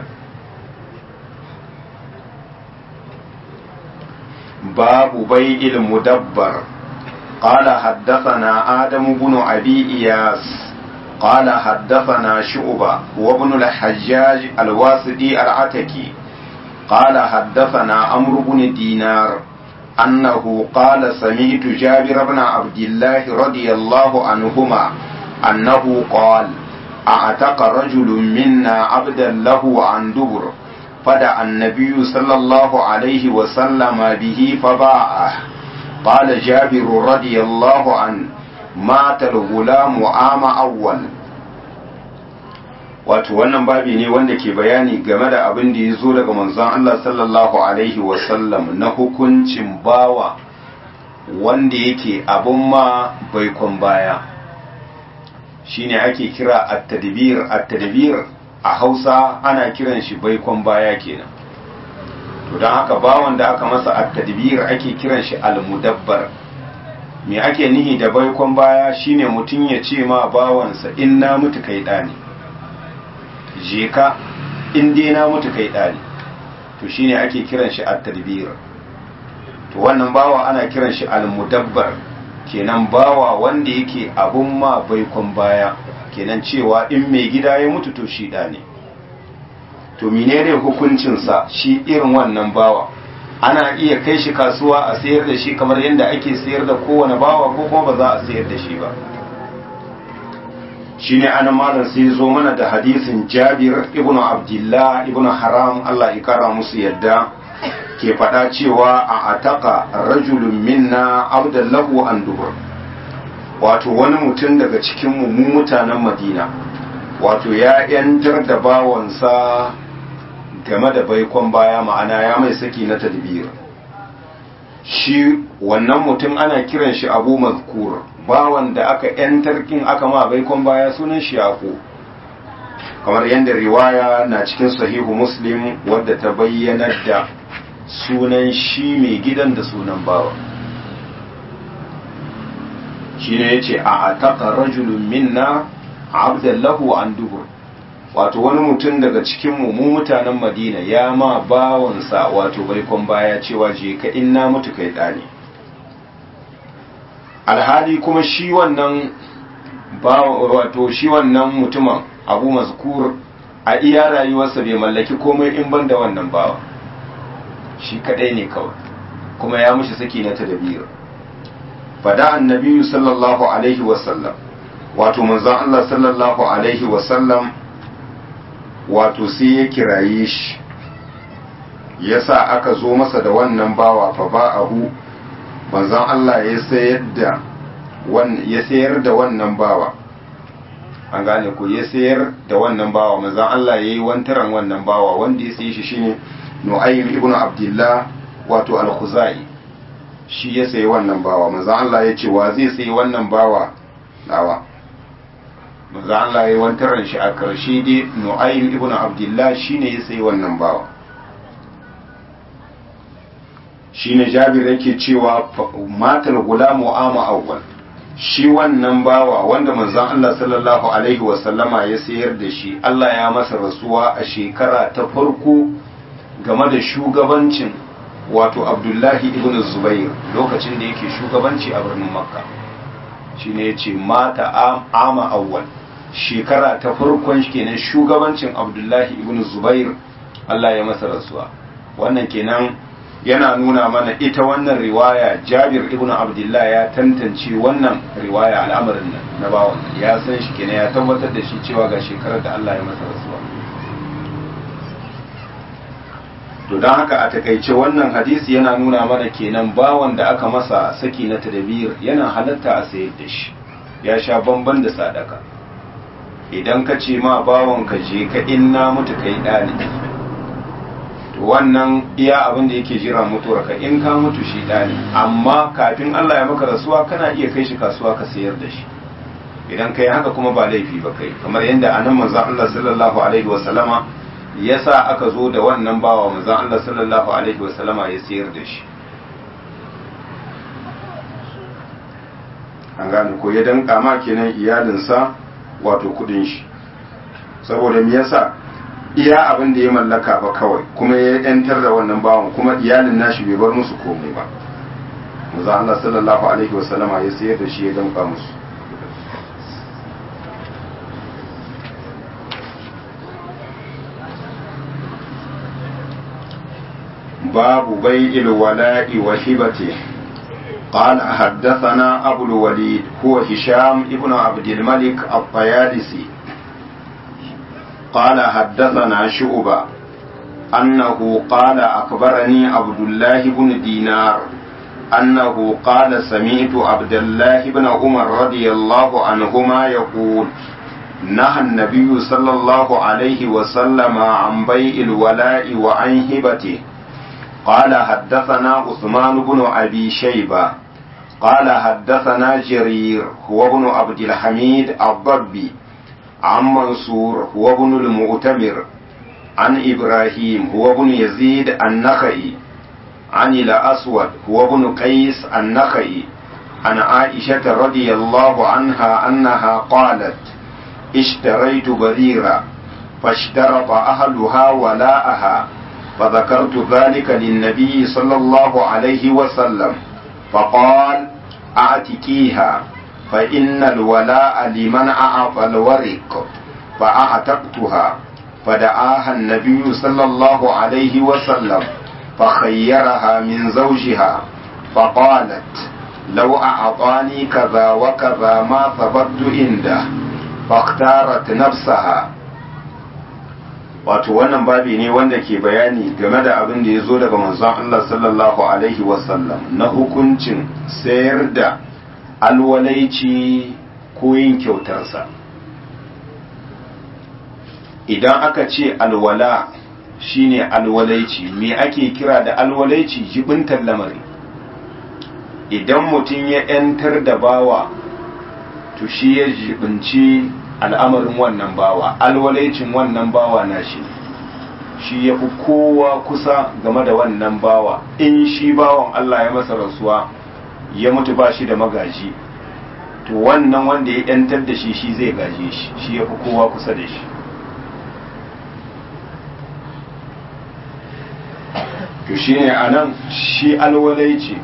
باب بيع المدبر قال حدثنا آدم بن أبي إياس قال حدثنا شعبة وابن الحجاج الواسطي العتكي قال حدثنا عمرو بن دينار أنه قال سمعت جابر بن عبد الله رضي الله عنهما أنه قال أعتق رجل منا عبدا له عن دبر فدعا النبي صلى الله عليه وسلم به فباعه قال جابر رضي الله عنه مات الغلام عام أول wato wannan babi ne wanda ke bayani game da abin da ya zo daga manzon Allah sallallahu alaihi wasallam na hukuncin bawa wanda yake abun ma baikon baya shine ake kira at-tadbir at-tadbir a hausa ana kiran shi baikon baya kenan to don haka bawan da aka masa at-tadbir ake kiran shi al-mudabbar me ake nihi da baikon baya shine mutum ya ce ma bawansa in na mutu kai ɗani je ka in dai na mutu kai ɗani to shine ake kiran shi at-tadbir to wannan bawa ana kiran shi al-mudabbar kenan bawa wanda yake abun ma baikon baya kenan cewa in mai gida ya mutu to shi ɗa ne to menene hukuncinsa shi irin wannan bawa ana iya kai shi kasuwa a sayar da shi kamar yadda ake sayar da kowane bawa ko kuma ba za a sayar da shi ba shi ne ana malam sai zo mana da hadisin jabir ibnu abdullah ibnu haram allah ya kara musu yadda ke faɗa cewa a ataka rajulun minna abdallahu an dubur wato wani mutum daga cikin mu mutanen madina wato ya yantar da bawansa game da baikon baya ma'ana ya mai saki na tadbir shi wannan mutum ana kiran shi abu mazkur bawan da aka yantar kin aka ma baikon baya sunan shi yaqo kamar yadda riwaya na cikin sahihu muslim wadda ta bayyana da sunan shi mai gidan da sunan bawa shi ne ya ce a ataka rajulun minna abdallahu an dubur wato wani mutum daga cikin mu mutanen madina ya ma bawansa wato baikon baya cewa je ka inna mutu kai ɗani alhali kuma shi wannan wato shi wannan mutumin abu mazkur a iya rayuwarsa bai mallaki komai in ban da wannan bawa shi kadai ne kawai kuma ya mushi saki na tadabir fada annabi sallallahu alaihi wasallam wato manzon Allah sallallahu alaihi wasallam wato sai ya kiraye shi yasa aka zo masa da wannan bawa fa ba'ahu manzon Allah ya sayar da ya sayar da wannan bawa an gane ko ya sayar da wannan bawa manzon Allah yayi wantaran wannan bawa wanda ya sayi shi shine Nu'aym ibn Abdullah wato al-Khuzai shi ya sayi wannan bawa manzon Allah ya ce wa zai sayi wannan bawa nawa manzon Allah yayi wantaran shi a karshe dai Nu'aym ibn Abdullah shine ya sayi wannan bawa shine Jabir yake cewa matal gulamu ama awwal shi wannan bawa wanda manzon Allah sallallahu alaihi wasallama ya sayar da shi Allah ya masa rasuwa a shekara ta farko game da shugabancin wato Abdullahi ibn Zubair lokacin da yake shugabanci a birnin Makka shine yace mata ama awwal shekara ta farkon kenan shugabancin Abdullahi ibn Zubair Allah ya masa rasuwa wannan kenan yana nuna mana ita wannan riwaya jabir ibn abdullah ya tantance wannan riwaya al'amarin nan na bawan ya san shi kenan ya tabbatar da shi cewa ga shekarar da Allah ya masa rasuwa to don haka a takaice wannan hadisi yana nuna mana kenan bawan da aka masa saki na tadabir yana halatta a sayar da shi ya sha bamban da sadaka idan ka ce ma bawan ka je ka inna mutu kai ɗalibi to wannan iya abin da yake jira mutuwar ka in ka mutu shi ɗani amma kafin Allah ya maka rasuwa kana iya kai shi kasuwa ka sayar da shi idan kai haka kuma ba laifi ba kai kamar yadda anan manzon Allah sallallahu alaihi wa sallama yasa aka zo da wannan bawa manzon Allah sallallahu alaihi wa sallama ya sayar da shi an gane ko ya danka ma kenan iyalinsa wato kudin shi saboda me yasa iya abin da ya mallaka ba kawai kuma ya yantar da wannan bawan kuma iyalin nashi bai bar musu komai ba manzo Allah sallallahu alaihi wasallama ya sayar da shi ya danka musu babu bai'il wala'i wa hibatihi قال حدثنا أبو الوليد هو هشام ابن عبد الملك الطيالسي قال حدثنا شعبة أنه قال أخبرني عبد الله بن دينار أنه قال سمعت عبد الله بن عمر رضي الله عنهما يقول نهى النبي صلى الله عليه وسلم عن بيع الولاء وعن هبته قال حدثنا عثمان بن أبي شيبة قال حدثنا جرير هو ابن عبد الحميد الضبي عن منصور هو ابن المؤتمر عن إبراهيم هو ابن يزيد النخعي عن الأسود هو ابن قيس النخعي عن عائشة رضي الله عنها أنها قالت اشتريت بريرة فاشترط أهلها ولاءها فذكرت ذلك للنبي صلى الله عليه وسلم فقال أعتكيها فإن الولاء لمن أعطى الورق فأعتقتها فدعاها النبي صلى الله عليه وسلم فخيرها من زوجها فقالت لو أعطاني كذا وكذا ما ثبت عنده فاختارت نفسها wato wannan babi ne wanda ke bayani game da abin da ya zo daga manzon Allah sallallahu alaihi wasallam na hukuncin sayar da alwalaici ko yin kyautarsa idan aka ce alwala shine alwalaici me ake kira da alwalaici jibintar lamari idan mutum ya 'yantar da bawa to shi ya jibinci al'amarin wannan bawa alwalaicin wannan bawa na shi shi ya fi kowa kusa game da wannan bawa in shi bawan Allah ya masa rasuwa ya mutu ba shi da magaji to wannan wanda ya yantar da shi shi zai gaje shi shi ya fi kowa kusa da shi to shi ne a nan shi alwalaici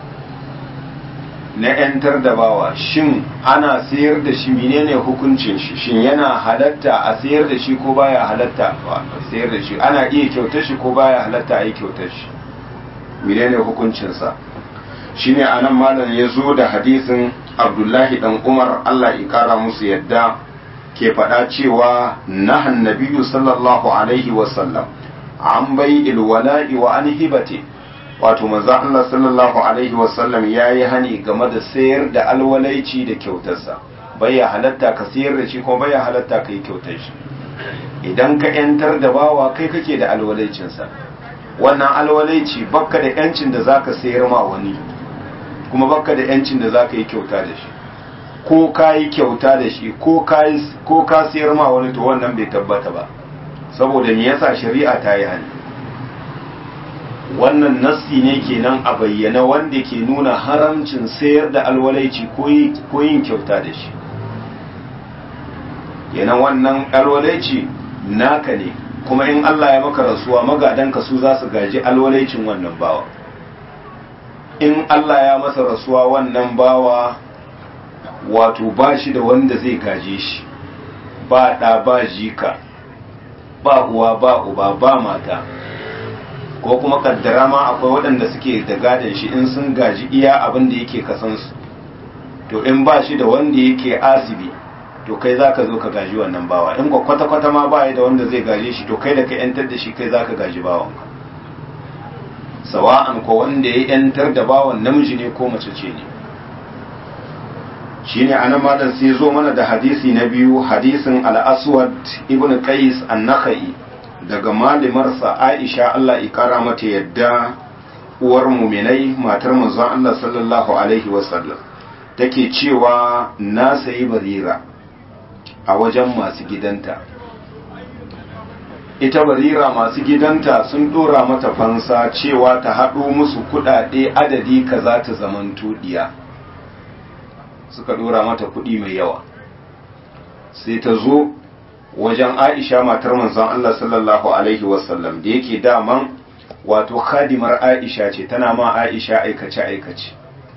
na 'yantar da bawa shin ana sayar da shi menene hukuncin shi shin yana halatta a sayar da shi ko baya halatta a sayar da shi ana iya kyautar shi ko baya halatta a yi kyautar shi menene hukuncinsa shine anan malam ya zo da hadisin abdullahi dan umar allah ya kara musu yadda ke faɗa cewa nahan nabiyyu sallallahu alaihi wasallam an bai ilwala'i wa an hibati wato manzo Allah sallallahu alaihi wasallam yayi hani game da sayar da alwalaici da kyautarsa baya halatta ka sayar da shi kuma baya halatta ka yi kyautar shi idan ka yantar da bawa kai kake da alwalaicinsa wannan alwalaici bakka da yancin da zaka sayar ma wani kuma bakka da yancin da zaka yi kyauta da shi ko ka yi kyauta da shi ko ka ko ka sayar ma wani to wannan bai tabbata ba saboda me yasa shari'a ta yi hani wannan nassi ne kenan a bayyana wanda ke nuna haramcin sayar da alwalaici ko yin kyauta da shi kenan wannan alwalaici naka ne kuma in Allah ya maka rasuwa magadanka su za su gaji alwalaicin wannan bawa in Allah ya masa rasuwa wannan bawa wato ba shi da wanda zai gaje shi ba ɗa ba jika ba uwa ba uba ba mata ko kuma kaddara ma akwai waɗanda suke da gadon shi in sun gaji iya abin da yake kasansu to in ba shi da wanda yake asibi to kai za ka zo ka gaji wannan bawa in kwa kwata-kwata ma ba da wanda zai gaje shi to kai da ka yantar da shi kai za ka gaji bawanka sawa'an ko wanda ya yantar da bawan namiji ne ko mace ce ne shine anan malam sai zo mana da hadisi na biyu hadisin al-aswad ibn qais an-nakhai daga malimarsa aisha Allah ikara mata yadda uwar muminai matar manzon Allah sallallahu alaihi wasallam take cewa na sayi barira a wajen masu gidanta ita barira masu gidanta sun dora mata fansa cewa ta haɗo musu kuɗaɗe adadi kaza ta zaman tuɗiya suka dora mata kuɗi mai yawa sai ta zo wajen aisha matar manzon Allah sallallahu alaihi wasallam da yake daman wato khadimar aisha ce tana ma aisha aikace aikace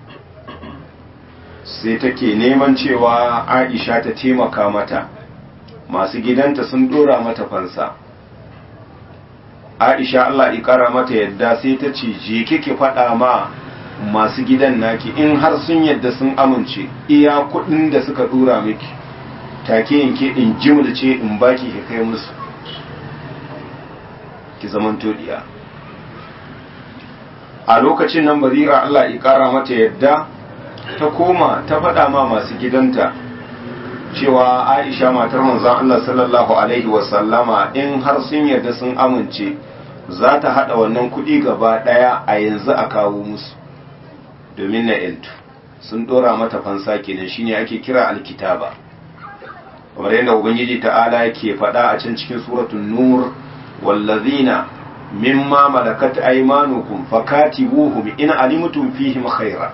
sai take neman cewa aisha ta taimaka mata masu gidanta sun dora mata fansa aisha Allah ikara mata yadda sai ta ce je kike faɗa ma masu gidan naki in har sun yadda sun amince iya kuɗin da suka dora miki take yanke in jimilce in baki ki kai musu ki zaman todiya a lokacin nan barira Allah ya kara mata yadda ta koma ta faɗa ma masu gidanta cewa Aisha matar manzon Allah sallallahu alaihi wasallama in har sun yarda sun amince za ta haɗa wannan kuɗi gaba ɗaya a yanzu a kawo musu domin na yantu sun ɗora mata fansa kenan shine ake kira alkitaba kamar yadda ubangiji ta'ala yake faɗa a can cikin suratul nur wallazina mimma malakat aymanukum fakatibuhum in alimtum fihim khaira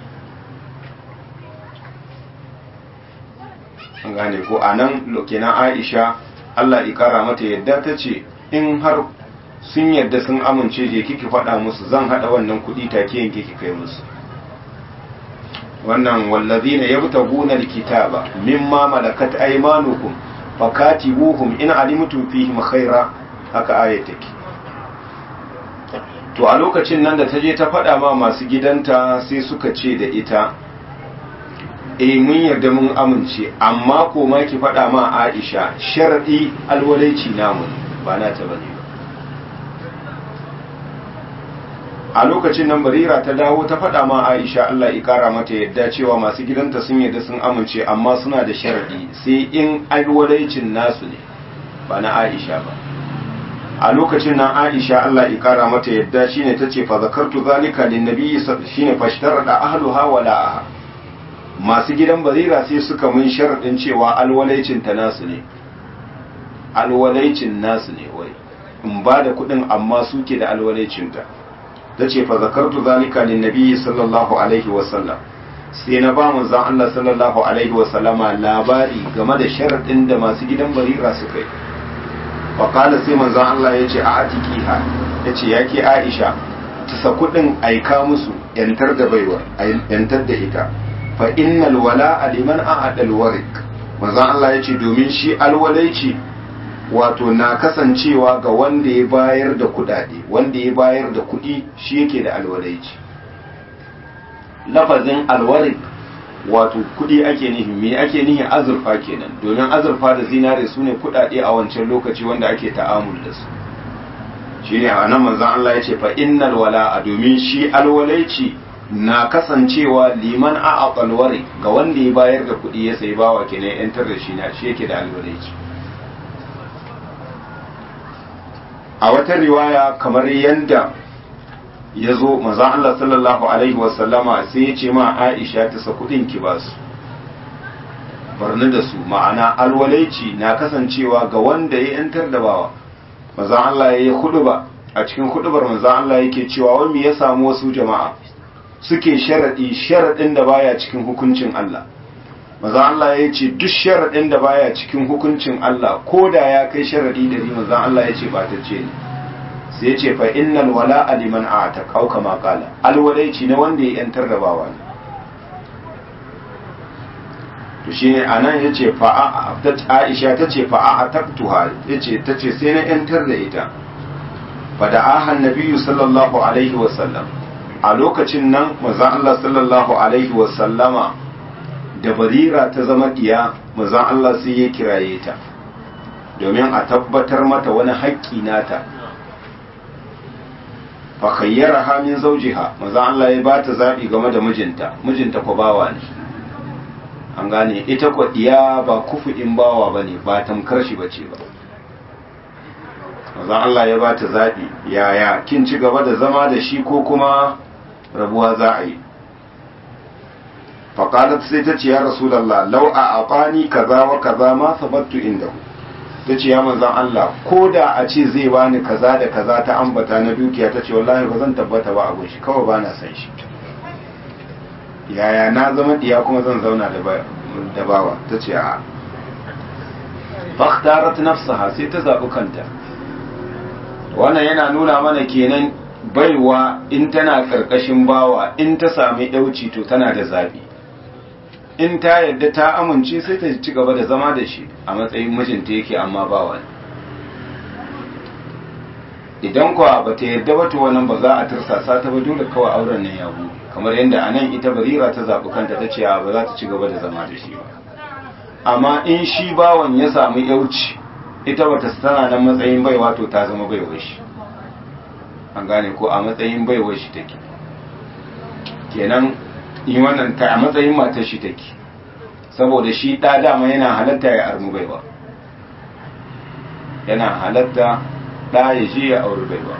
an gane ko anan kenan Aisha Allah ya kara mata yadda ta ce in har sun yadda sun amince je kike faɗa musu zan haɗa wannan kuɗi take yanke ki kai musu wannan wallazina yabtaguna alkitaba mimma malakat aymanukum fakatibuhum in alimtum fihim khaira haka aya take to a lokacin nan da ta je ta faɗa ma masu gidanta sai suka ce da ita eh mun yarda mun amince amma ko ma ki faɗa ma Aisha sharadi alwalaici namu ba na ta bane a lokacin nan barira ta dawo ta faɗa ma Aisha Allah ya kara mata yadda cewa masu gidanta sun yarda sun amince amma suna da sharadi sai in alwalaicin nasu ne ba na Aisha ba a lokacin nan Aisha Allah ya kara mata yadda shine tace fa zakartu zalika lin nabiy shine fashtarada ahluha wala masu gidan barira sai suka mun sharadin cewa alwalaicin ta nasu ne alwalaicin nasu ne wai in ba da kuɗin amma suke da alwalaicin ta tace fa zakartu zalika lin nabiy sallallahu alaihi wa sallam sai na ba manzon Allah sallallahu alaihi wa sallama labari game da sharadin da masu gidan barira suka yi faƙala sai manzon Allah ya ce a atikiha ya ce ya ke aisha ta sa kuɗin aika musu yantar da baiwar yantar da ita fa innal wala aliman a adal warik manzon Allah ya ce domin shi alwalaici wato na kasancewa ga wanda ya bayar da kuɗaɗe wanda ya bayar da kuɗi shi yake da alwalaici lafazin alwarik wato kudi ake nihi me ake nihi azurfa kenan domin azurfa da zinare su ne kudade a wancan lokaci wanda ake ta'amul da su shine a nan manzon Allah ya ce fa innal wala'a domin shi alwalaici na kasancewa liman a aqalwari ga wanda ya bayar da kudi ya sai bawa kenan yantar da shi na shi yake da alwalaici a wata riwaya kamar yanda ya zo manzon Allah sallallahu alaihi wasallama sai ya ce ma Aisha ta sa kudin ki ba su barni da su ma'ana alwalaici na kasancewa ga wanda ya yantar da bawa manzon Allah ya yi huduba a cikin hudubar manzon Allah yake cewa wai me ya samu wasu jama'a suke sharadi sharadin da baya cikin hukuncin Allah manzon Allah ya ce duk sharadin da baya cikin hukuncin Allah ko da ya kai sharadi da manzon Allah ya ce ba ta ce ne sai ce fa innal wala liman a'ta kau kama qala alwalaici na wanda ya yantar da bawa ne to shine anan yace fa Aisha tace fa a'taktuha yace tace sai na yantar da ita fada'aha nabiyyu sallallahu alaihi wasallam a lokacin nan manzon Allah sallallahu alaihi wasallama da barira ta zama diya manzon Allah sai ya kiraye ta domin a tabbatar mata wani haƙƙi nata fa khayyaraha min zawjiha manzon Allah ya bata zabi game da mijinta mijinta ko bawa ne an gane ita ko diya ba kufu'in bawa bane ba tamkar shi bace ba manzon Allah ya bata zabi yaya kin ci gaba da zama da shi ko kuma rabuwa za a yi faƙalat sai ta ce ya rasulallah lau a aƙani kaza wa kaza ma sabattu inda ta ce ya manzan Allah ko da a ce zai bani kaza da kaza ta ambata na dukiya ta ce wallahi ba zan tabbata ba abun shi kawai ba na san shi yaya na zama diya kuma zan zauna da bawa ta ce a faktarat nafsaha sai ta zaɓi kanta wannan yana nuna mana kenan baiwa in tana ƙarƙashin bawa in ta sami ɗauci to tana da zaɓi in ta yadda ta amince sai ta ci gaba da zama da shi a matsayin mijinta yake amma bawa ne idan kuwa ba ta yadda ba to wannan ba za a tursasa ta ba dole kawai auren nan ya buɗe kamar yadda a nan ita barira ta zaɓi kanta ta ce ba za ta ci gaba da zama da shi ba amma in shi bawan ya samu yauci ita bata tana nan matsayin baiwa to ta zama baiwar shi an gane ko a matsayin baiwar shi take kenan yi wannan ta a matsayin matar shi take saboda shi ɗa dama yana halatta ya armu baiwa yana halatta ɗa ya je ya auri baiwa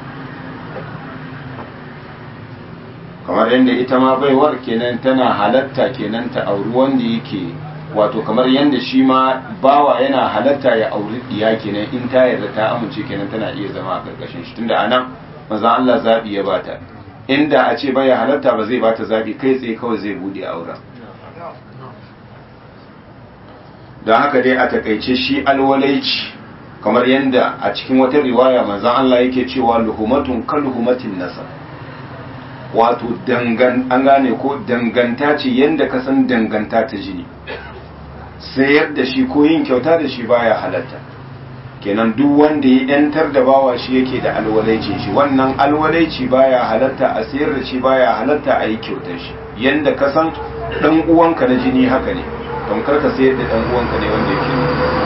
kamar yadda ita ma baiwar kenan tana halatta kenan ta auri wanda yake wato kamar yadda shi ma bawa yana halatta ya auri diya kenan in ta yarda ta amince kenan tana iya zama a karkashin shi tunda anan manzon Allah zabi ya bata inda a ce baya halatta ba zai bata zabi kai tsaye kawai zai bude auren don haka dai a takaice shi alwalaici kamar yadda a cikin wata riwaya manzon Allah yake cewa luhumatun kalhumatin nasab wato dangan an gane ko danganta ce yadda ka san danganta ta jini sayar da shi ko yin kyauta da shi baya halatta kenan duk wanda ya yantar da bawa shi yake da alwalaicin shi wannan alwalaici baya halatta a sayar da shi baya halatta a yi kyautar shi yanda ka san dan uwanka na jini haka ne don kar ka sayar da dan uwanka ne wanda yake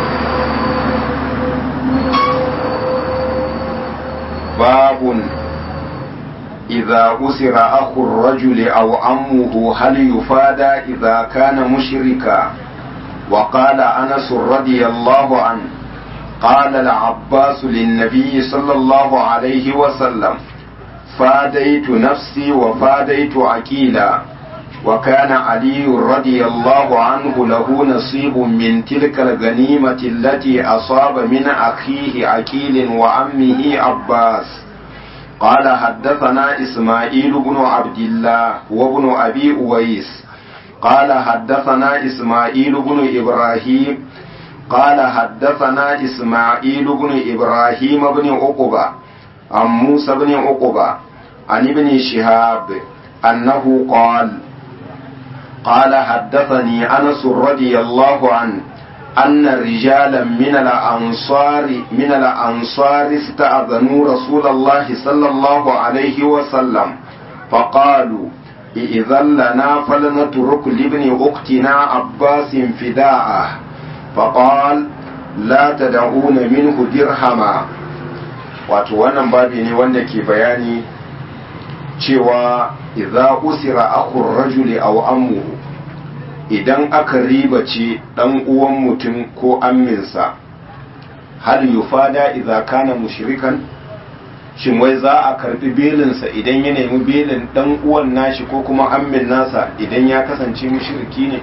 babun إذا أسر أخو الرجل أو عمه هل يفادى إذا كان مشركا وقال أنس رضي الله عنه قال العباس للنبي صلى الله عليه وسلم فاديت نفسي وفاديت عقيلا وكان علي رضي الله عنه له نصيب من تلك الغنيمة التي أصاب من أخيه عقيل وعمه عباس قال حدثنا إسماعيل بن عبد الله وابن أبي أويس قال حدثنا إسماعيل بن إبراهيم قال حدثنا إسماعيل بن إبراهيم بن عقبة عن موسى بن عقبة عن ابن شهاب أنه قال قال حدثني أنس رضي الله عنه أن رجالا من الأنصار من الأنصار استأذنوا رسول الله صلى الله عليه وسلم فقالوا إذن لنا فلنترك لابن أختنا عباس فداءه فقال لا تدعون منه درهما wato wannan babi ne wanda ke bayani cewa idza usira akhur rajuli aw ammuhu idan aka ribace dan uwan mutum ko amminsa hal yufada idza kana mushrikan shin wai za a karbi belinsa idan ya nemi belin dan uwan nashi ko kuma ammin nasa idan ya kasance mushriki ne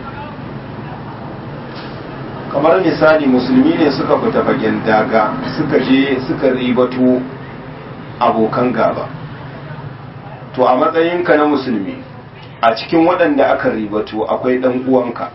kamar misali musulmi ne suka fita fagen daga suka je suka ribato abokan gaba to a matsayinka na musulmi a cikin waɗanda aka ribato akwai ɗan uwanka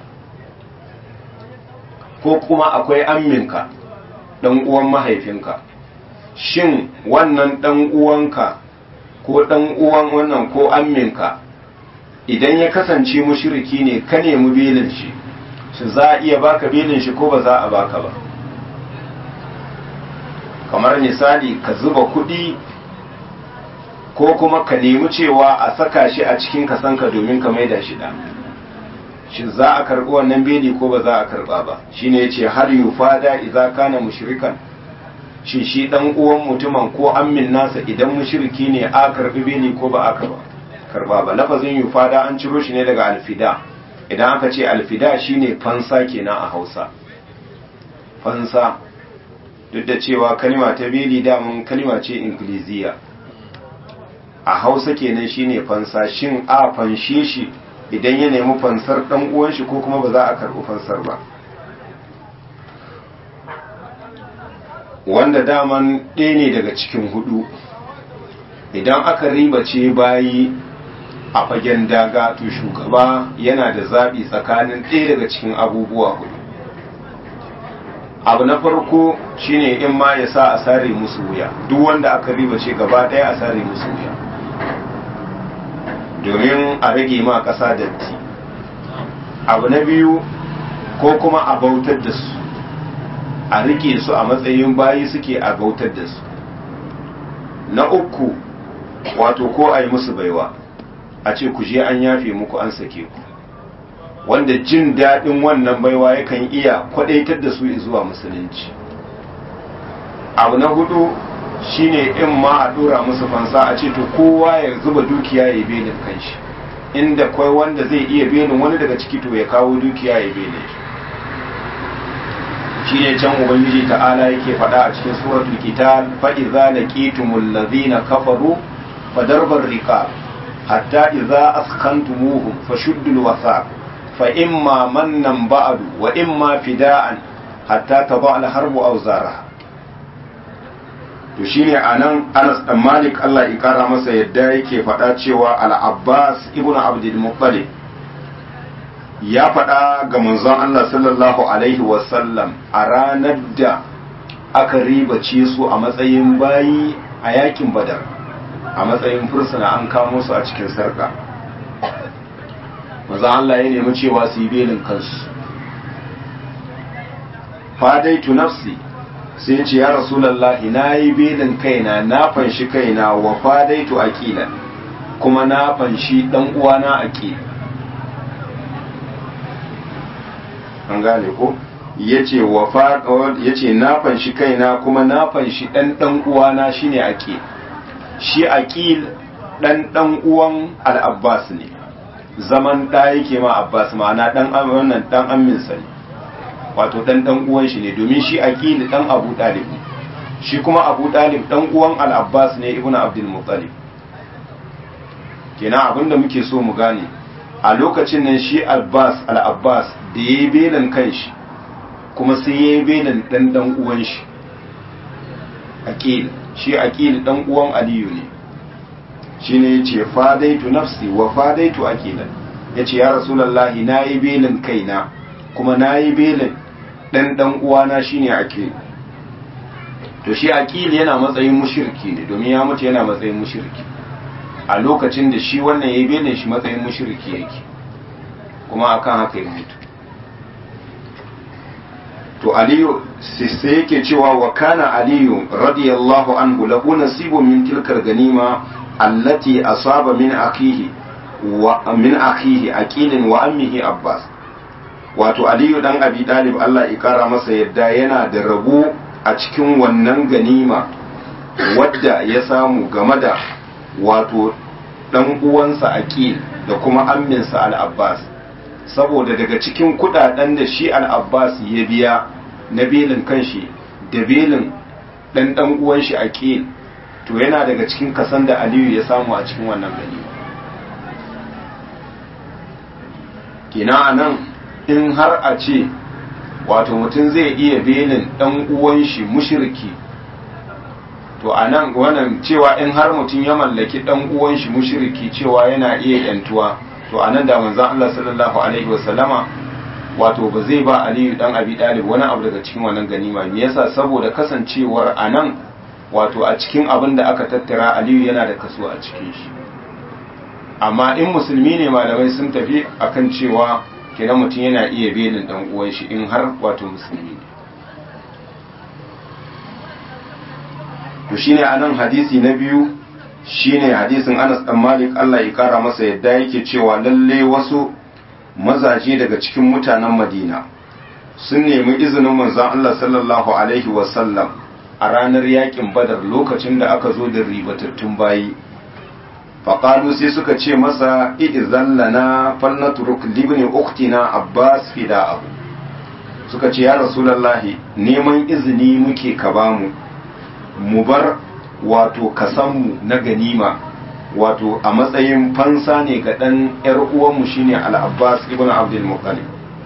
ko kuma akwai amminka ɗan uwan mahaifinka shin wannan ɗan uwanka ko ɗan uwan wannan ko amminka idan ya kasance mushriki ne ka nemi belin shi shi za a iya baka belin shi ko ba za a baka ba kamar misali ka zuba kuɗi ko kuma ka nemi cewa a saka shi a cikin kasanka domin ka maida shi da shin za a karɓi wannan beli ko ba za a karɓa ba shine yace har yufada idza kana mushrikan shin shi dan uwan mutumin ko ammin nasa idan mushriki ne a karɓi beli ko ba a karɓa karɓa ba lafazin yufada an ciro shi ne daga alfida idan aka ce alfida shine fansa kenan a Hausa fansa duk da cewa kalima ta beli damun kalima ce ingiliziya a hausa kenan shine fansa shin a fanshe shi idan ya nemi fansar dan uwan shi ko kuma ba za a karɓi fansar ba wanda daman ɗaya ne daga cikin hudu idan aka ribace bayi a fagen daga to shugaba yana da zaɓi tsakanin ɗaya daga cikin abubuwa hudu abu na farko shine in ma ya sa a sare musu wuya duk wanda aka ribace gaba ɗaya a sare musu wuya domin a rage ma ƙasa datti abu na biyu ko kuma a bautar da su a rike su a matsayin bayi suke a bautar da su na uku wato ko a yi musu baiwa a ce ku je an yafe muku an sake ku wanda jin daɗin wannan baiwa yakan iya kwadaitar da su zuwa musulunci abu na hudu shine in ma a dora musu fansa a ce to kowa ya zuba dukiya ya belin kanshi inda kwai wanda zai iya belin wani daga ciki to ya kawo dukiya ya belin shi shine can ubangiji ta'ala yake faɗa a cikin suratul qital fa idza laqitumul ladhina kafaru fadarbar riqab hatta idza askantumuhum fashuddul wasaq fa imma mannan ba'du wa imma fida'an hatta tadha al harbu awzaraha to shine anan Anas dan Malik Allah ya kara masa yadda yake faɗa cewa Al-Abbas ibn Abdul Muttalib ya faɗa ga manzon Allah sallallahu alaihi wasallam a ranar da aka ribace su a matsayin bayi a yakin Badar a matsayin fursuna an kamo su a cikin sarka manzon Allah ya nemi cewa su yi belin kansu fadaitu nafsi sai ce ya rasulallahi na yi belin kaina na fanshi kaina wa fadaitu aqilan kuma na fanshi dan uwana aqil an gane ko yace wa fa yace na fanshi kaina kuma na fanshi dan dan uwana shine aqil shi aqil dan dan uwan al-abbas ne zaman da yake ma abbas ma'ana dan wannan dan ammin sa ne wato dan dan uwan shi ne domin shi aqil dan abu talib ne shi kuma abu talib dan uwan al-abbas ne ibnu abdul muttalib kenan abinda muke so mu gane a lokacin nan shi abbas al-abbas da yayi belan kanshi kuma sai yayi belan dan dan uwan shi aqil shi aqil dan uwan aliyu ne shine yace fadaitu nafsi wa fadaitu aqilan yace ya rasulullahi nayi belin kaina kuma nayi belin dan dan uwana shine aqil to shi aqil yana matsayin mushriki ne domin ya mutu yana matsayin mushriki a lokacin da shi wannan yayi belin shi matsayin mushriki yake kuma akan haka ya mutu to aliyu sai yake cewa wa kana aliyu radiyallahu anhu lahu nasibun min tilkar ganima allati asaba min akihi wa min akihi aqilin wa ammihi abbas wato aliyu dan abi dalib Allah ya kara masa yadda yana da rabu a cikin wannan ganima wadda ya samu game da wato dan uwansa aqil da kuma amminsa al-abbas saboda daga cikin kudaden da shi al-abbas ya biya na belin kanshi da belin dan dan uwan shi aqil to yana daga cikin kasan da aliyu ya samu a cikin wannan ganima kina anan in har a ce wato mutum zai iya belin dan uwan shi mushriki to anan wannan cewa in har mutum ya mallaki dan uwan shi mushriki cewa yana iya yantuwa to anan da manzon Allah sallallahu alaihi wasallama wato ba zai ba Aliyu dan Abi Talib wani abu daga cikin wannan ganima me yasa saboda kasancewar anan wato a cikin abin da aka tattara Aliyu yana da kaso a cikin shi amma in musulmi ne malamai sun tafi akan cewa kenan mutum yana iya belin dan uwan shi in har wato musulmi ne to shine anan hadisi na biyu shine hadisin Anas dan Malik Allah ya kara masa yadda yake cewa lalle wasu mazaje daga cikin mutanen Madina sun nemi izinin manzon Allah sallallahu alaihi wasallam a ranar yakin Badar lokacin da aka zo da ribatattun bayi faƙalu sai suka ce masa i'izan lana falnaturuk libni uktina abbas fida abu suka ce ya rasulallahi neman izini muke ka bamu mu bar wato kasanmu na ganima wato a matsayin fansa ne ga ɗan ‘yar uwanmu shine al'abbas ibn abdul muttalib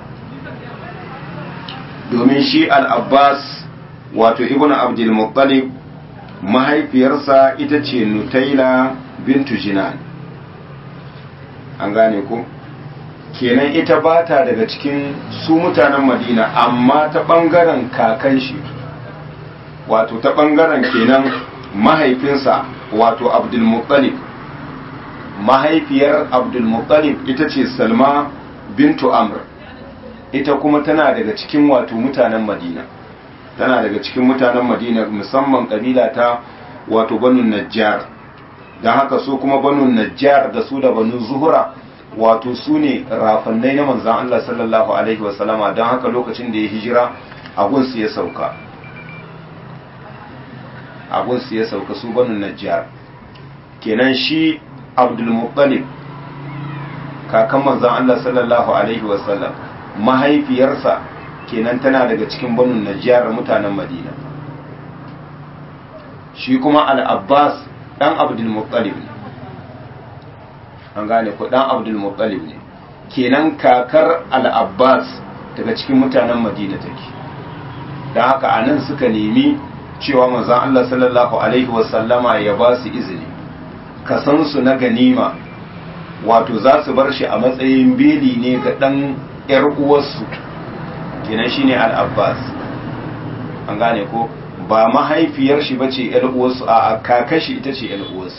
domin shi al'abbas wato ibn abdul muttalib mahaifiyarsa ita ce nutaila bintu jinan an gane ku kenan ita ba ta daga cikin su mutanen madina amma ta ɓangaren kakan shi wato ta ɓangaren kenan mahaifinsa wato abdulmuttalib mahaifiyar abdulmuttalib ita ce salma bintu amr ita kuma tana daga cikin wato mutanen madina tana daga cikin mutanen madina musamman kabila ta wato banu najjar don haka su kuma banu najjar da su da banu zuhura wato su ne rafannai na manzan Allah sallallahu alaihi wasallama don haka lokacin da ya hijira agunsu ya sauka agunsu ya sauka su banu najjar kenan shi abdulmuttalib kakan manzan Allah sallallahu alaihi wasallam mahaifiyarsa kenan tana daga cikin banu najjar mutanen madina shi kuma al-abbas dan abdulmuttalib ne an gane ko dan abdulmuttalib ne kenan kakar al-abbas daga cikin mutanen madina take don haka a nan suka nemi cewa manzon Allah sallallahu alaihi wasallama ya ba su izini kasansu na ganima wato za su bar shi a matsayin beli ne ga ɗan ‘yar uwarsu kenan shine al-abbas an gane ko ba mahaifiyar shi bace ‘yar uwarsu a kakashi ita ce ‘yar uwarsu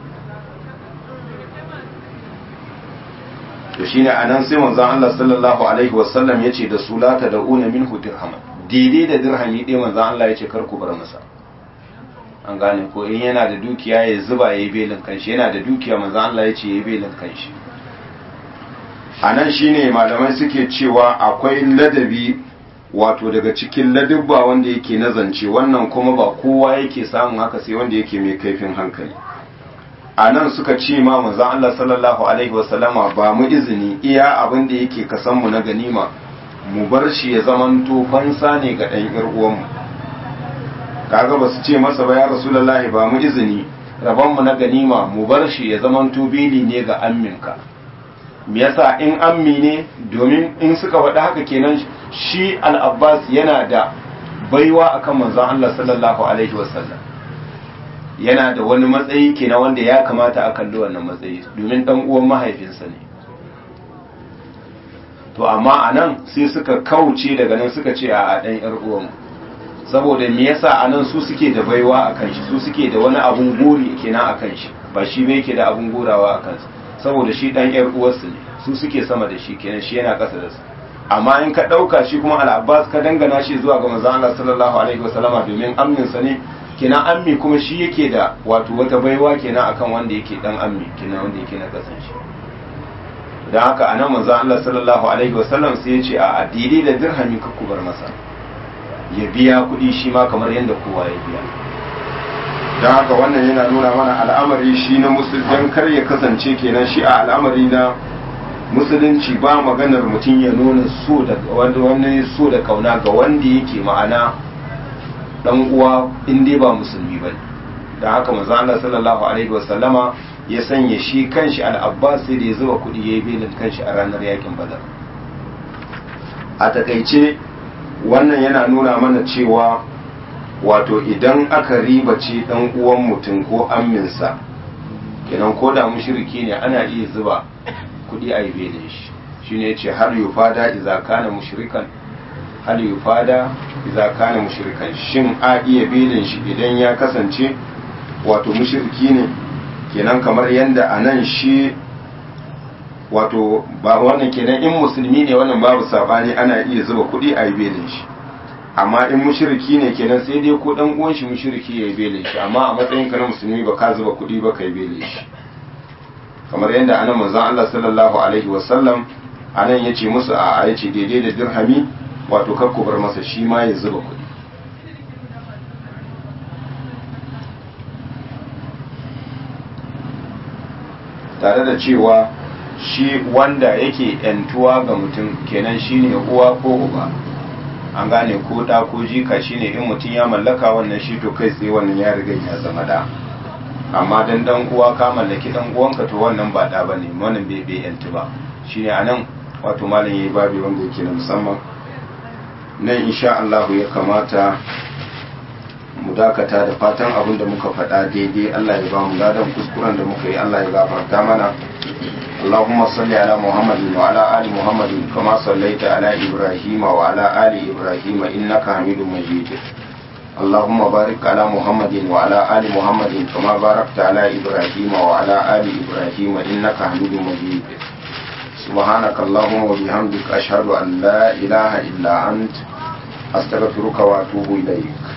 to shine anan sai manzon Allah sallallahu alaihi wasallam yace da su la ta da'una minhu dirhaman daidai da dirhami ɗaya manzon Allah yace kar ku bar masa an gane ko in yana da dukiya ya zuba yayi belin kanshi yana da dukiya manzon Allah yace yayi belin kanshi anan shine malamai suke cewa akwai ladabi wato daga cikin ladubba wanda yake na zance wannan kuma ba kowa yake samun haka sai wanda yake mai kaifin hankali a nan suka ce ma manzon Allah sallallahu alaihi wasallama ba mu izini iya abin da yake kasan mu na ganima mu bar shi ya zamanto fansa ne ga ɗan ƴar uwanmu kaga ba su ce masa ba ya rasulullahi ba mu izini rabon mu na ganima mu bar shi ya zamanto bili ne ga amminka me yasa in ammi ne domin in suka faɗi haka kenan shi al-abbas yana da baiwa akan manzon Allah sallallahu alaihi wasallam yana da wani matsayi kenan wanda ya kamata a kalli wannan matsayi domin dan uwan mahaifinsa ne to amma a nan sai suka kauce daga nan suka ce a dan yar uwan saboda me yasa a nan su suke da baiwa a kan shi su suke da wani abun gori kenan a kan shi ba shi bai yake da abun gorawa a kansa saboda shi dan yar uwarsu ne su suke sama da shi kenan shi yana kasa da su amma in ka dauka shi kuma al-abbas ka dangana shi zuwa ga manzon Allah sallallahu alaihi wasallama domin amninsa ne kenan ammi kuma shi yake da wato wata baiwa kenan akan wanda yake dan ammi kenan wanda yake na kasan shi dan haka anan manzo Allah sallallahu alaihi wasallam sai ya ce a addini da dirhami ka kubar masa ya biya kuɗi shi ma kamar yadda kowa ya biya dan haka wannan yana nuna mana al'amari shi na musulman kar ya kasance kenan shi a al'amari na musulunci ba maganar mutum ya nuna so da wani so da kauna ga wanda yake ma'ana dan uwa in dai ba musulmi ba da haka manzo Allah sallallahu alaihi wasallama ya sanya shi kanshi al-Abbas sai da ya zuba kudi yayi belin kanshi a ranar yakin Badar a takaice wannan yana nuna mana cewa wato idan aka ribace dan uwan mutum ko amminsa kenan ko da mushriki ne ana iya zuba kudi a yi belin shi shine yace har yufada idza kana mushrikan hal yufada idza kana mushrikan shin a iya belin shi idan ya kasance wato mushriki ne kenan kamar yanda anan shi wato ba wannan kenan in musulmi ne wannan babu sabani ana iya zuba kuɗi a yi belin shi amma in mushriki ne kenan sai dai ko dan uwan shi mushriki ya bele shi amma a matsayin ka na musulmi ba ka zuba kuɗi ba kai bele shi kamar yadda anan manzon Allah sallallahu alaihi wasallam anan yace musu a a yace daidai da dirhami wato kakku bar masa shi ma ya zuba kuɗi tare da cewa shi wanda yake yantuwa ga mutum kenan shine uwa ko uba an gane ko da ko jika shine in mutum ya mallaka wannan shi to kai tsaye wannan ya riga ya zama da amma dan dan uwa ka mallaki dan uwanka to wannan ba da bane wannan bai bai yantu ba shine anan wato malam yayi babi wanda yake na musamman nan insha Allah ya kamata mu dakata da fatan abin da muka faɗa daidai Allah ya ba mu ladan kuskuren da muka yi Allah ya gafarta mana اللهم صل على محمد وعلى آل محمد كما صليت على إبراهيم وعلى آل إبراهيم إنك حميد مجيد اللهم بارك على محمد وعلى آل محمد كما باركت على إبراهيم وعلى آل إبراهيم إنك حميد مجيد سبحانك اللهم وبحمدك أشهد أن لا إله إلا أنت أستغفرك وأتوب إليك